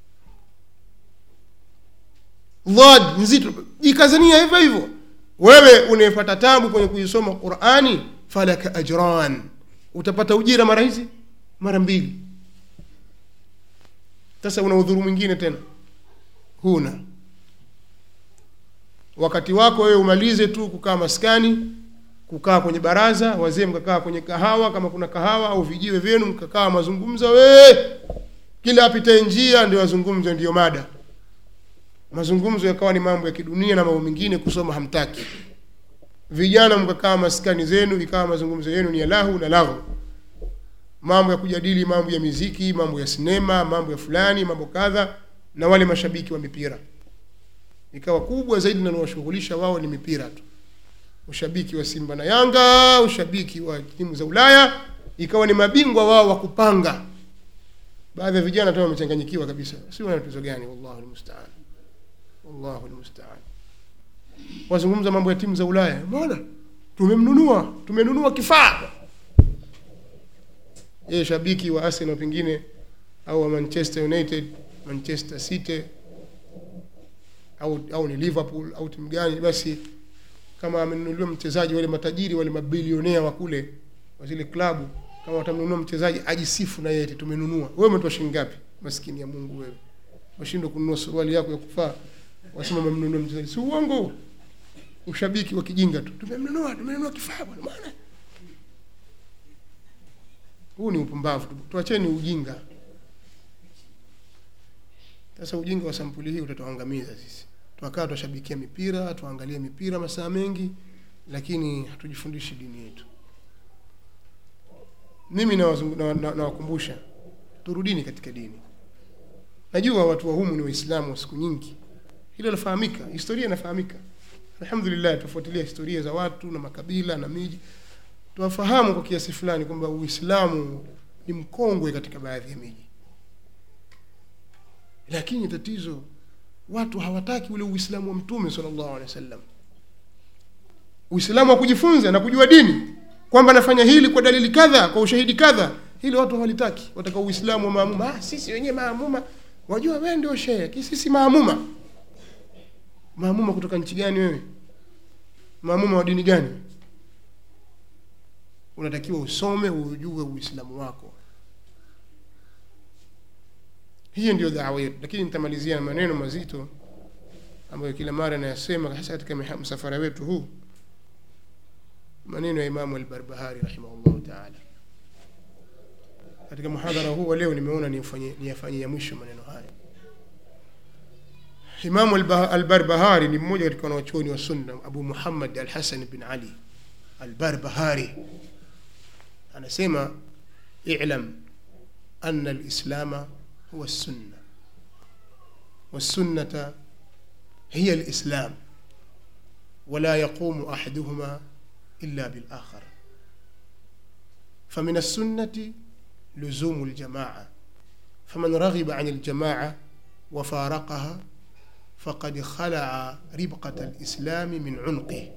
S3: dhad nzito jikazania hivyo hivyo wewe unayepata tabu kwenye kuisoma qurani falaka ajran utapata ujira mara hizi mara mbili sasa una udhuru mwingine tena huna wakati wako wewe umalize tu kukaa maskani kukaa kwenye baraza wazee mkakaa kwenye kahawa kama kuna kahawa au vijiwe vyenu mkakaa mazungumzo we kila apitae njia ndio mazungumzo ndiyo mada mazungumzo yakawa ni mambo ya kidunia na mambo mengine kusoma hamtaki vijana mkakaa maskani zenu ikawa mazungumzo yenu ni ya lahu na lahu mambo ya kujadili mambo ya miziki mambo ya sinema mambo ya fulani mambo kadha na wale mashabiki wa mipira ikawa kubwa zaidi linalowashughulisha wao ni mipira tu ushabiki wa simba na yanga ushabiki wa timu za ulaya ikawa ni mabingwa wao wa kupanga baadhi ya vijana tu wamechanganyikiwa kabisa si wana tatizo gani wallahu lmustaan wallahu lmustaan wazungumza mambo ya timu za ulaya mbona tumemnunua tumenunua kifaa yeye shabiki wa arsenal pengine au wa manchester united manchester city au, au ni liverpool au timu gani basi kama amenunuliwa mchezaji wale matajiri wale mabilionea wa kule wa zile klabu kama watamnunua mchezaji ajisifu na yeye eti tumenunua wewe umetoa shilingi ngapi maskini ya mungu wewe washindwa kununua suruali yako ya kufaa wasema memnunua mchezaji si uongo ushabiki wa kijinga tu tumemnunua tumenunua kifaa bwana maana huu ni upumbavu tu tuacheni ujinga sasa ujinga wa sampuli hii utatuangamiza sisi twakaa twashabikia mipira tuangalie mipira masaa mengi lakini hatujifundishi dini yetu mimi nawazungu- na- na- nawakumbusha na, na turudini katika dini najua watu wa humu ni waislamu wa siku nyingi hilo lafahamika historia inafahamika alhamdulillah tufuatilia historia za watu na makabila na miji tuwafahamu kwa kiasi fulani kwamba uislamu ni mkongwe katika baadhi ya miji lakini tatizo watu hawataki ule uislamu wa mtume sallallahu alaihi wasallam uislamu wa kujifunza na kujua dini kwamba nafanya hili kwa dalili kadha kwa ushahidi kadha hili watu hawalitaki wataka uislamu wa maamuma ah, sisi wenyewe maamuma wajua wewe ndio shehe sisi maamuma maamuma kutoka nchi gani wewe maamuma wa dini gani unatakiwa usome ujue uislamu wako hiyo ndio dawa yetu lakini nitamalizia na maneno mazito ambayo kila mara nayasema hasa katika miha- msafara wetu huu maneno ya imamu albarbahari rahimahullahu taala katika muhadhara huu wa leo nimeona nifanye niyafanye ya mwisho maneno haya imamu Alba- albarbahari ni mmoja katika wanawachuoni wa sunna abu muhammad alhasan bin ali albarbahari anasema ilam ana alislama huwa السنة والسنة هي الإسلام ولا يقوم أحدهما إلا بالآخر فمن السنة لزوم الجماعة فمن رغب عن الجماعة وفارقها فقد خلع ربقة الإسلام من عنقه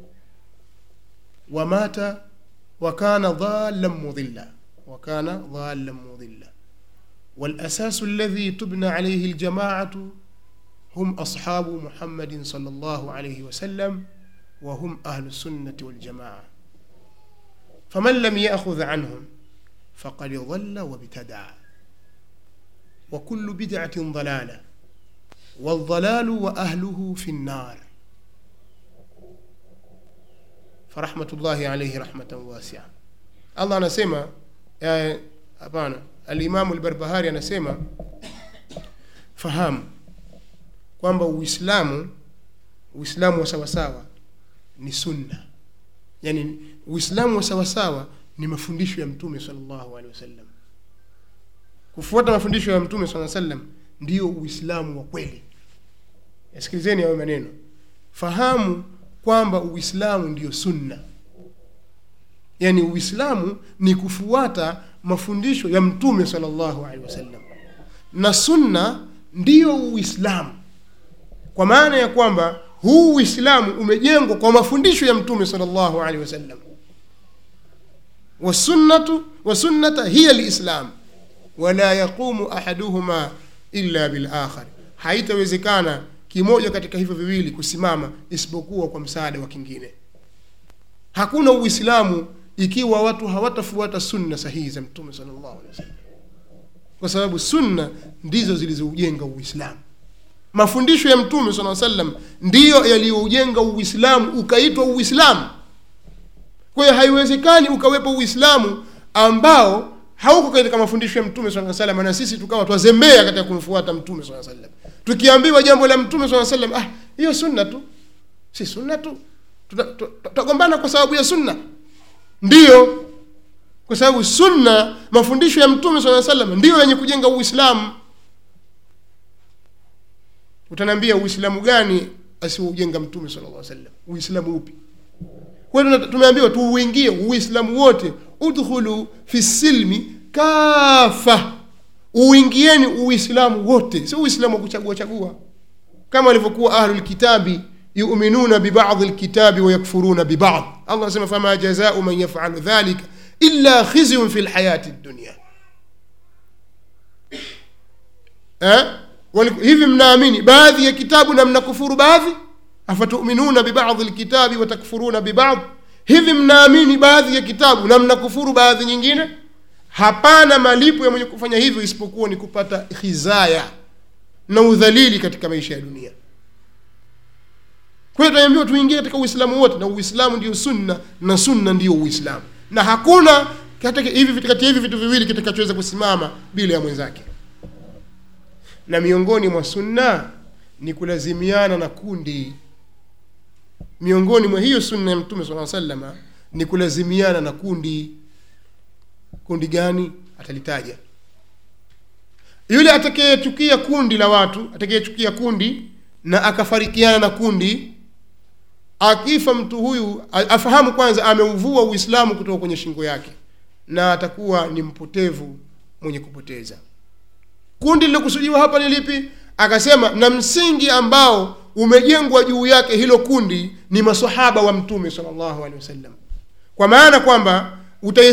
S3: ومات وكان ضالا مضلا وكان ضالا مضلا والأساس الذي تبنى عليه الجماعة هم أصحاب محمد صلى الله عليه وسلم وهم أهل السنة والجماعة فمن لم يأخذ عنهم faqad dhalla wabtadaa wa kullu bid'atin dalala waldalalu wa ahluhu fi nnar farahmatullahi alaihi rahmatan wasia allah anasema eh, hapana alimamu lbarbahari anasema fahamu kwamba uislamu uislamu wa sawasawa ni sunna yani uislamu wa sawasawa ni mafundisho ya mtume salllahu alehi wasallam kufuata mafundisho ya mtume saa sallam ndiyo uislamu wa kweli yasikilizeni hayo maneno fahamu kwamba uislamu ndiyo sunna yaani uislamu ni kufuata mafundisho ya mtume salllahu alehi wasallam na sunna ndiyo uislamu kwa maana ya kwamba huu uislamu umejengwa kwa mafundisho ya mtume salllahu alehi wasallam wasunnatu wasunnata hiya lislam wala yaqumu ahaduhuma illa bilakhar haitawezekana kimoja katika hivyo viwili kusimama isipokuwa kwa msaada wa kingine hakuna uislamu ikiwa watu hawatafuata sunna sahihi za mtume salllahu alehi wasallam kwa sababu sunna ndizo zilizoujenga uislamu mafundisho ya mtume saa sallam ndiyo yaliyoujenga uislamu ukaitwa uislamu kwa hiyo haiwezekani ukawepo uislamu ambao hauko katika mafundisho ya mtume saa salam na sisi tukawa twazembea katika kumfuata mtume saa salam tukiambiwa jambo la mtume saa salam ah hiyo sunna tu si sunna tu tutagombana kwa sababu ya sunna ndiyo kwa sababu sunna mafundisho ya mtume saa salam ndiyo yenye kujenga uislamu utaniambia uislamu gani asioujenga mtume sala llah sallam uislamu upi kwa tumeambiwa tuuingie uislamu wote udkhulu fi silmi kafa uingieni uislamu wote si uislamu wa kuchagua chagua kama walivyokuwa ahlu lkitabi yuminuna bibadhi lkitabi wayakfuruna bibadh allah anasema fama jazau man yafalu dhalika illa khizyun fi lhayati dunia eh? hivi mnaamini baadhi ya kitabu na mnakufuru baadhi afatuminuna bibadhi lkitabi watakfuruna bibadh hivi mnaamini baadhi ya kitabu na mnakufuru baadhi nyingine hapana malipo ya mwenye kufanya hivyo isipokuwa ni kupata khizaya na udhalili katika maisha ya dunia kwa hiyo tunaambiwa tuingie katika uislamu wote na uislamu ndio sunna na sunna ndiyo uislamu na hakuna katika hivi kati ya hivi vitu viwili kitakachoweza kusimama bila ya mwenzake na miongoni mwa sunna ni kulazimiana na kundi miongoni mwa hiyo sunna ya mtume saa salama ni kulazimiana na kundi kundi gani atalitaja yule atakayechukia kundi la watu atakayechukia kundi na akafarikiana na kundi akifa mtu huyu afahamu kwanza ameuvua uislamu kutoka kwenye shingo yake na atakuwa ni mpotevu mwenye kupoteza kundi lilokusudiwa hapa ni lipi akasema na msingi ambao umejengwa juu yake hilo kundi ni masahaba wa mtume salllahu alehi wasallam kwa maana kwamba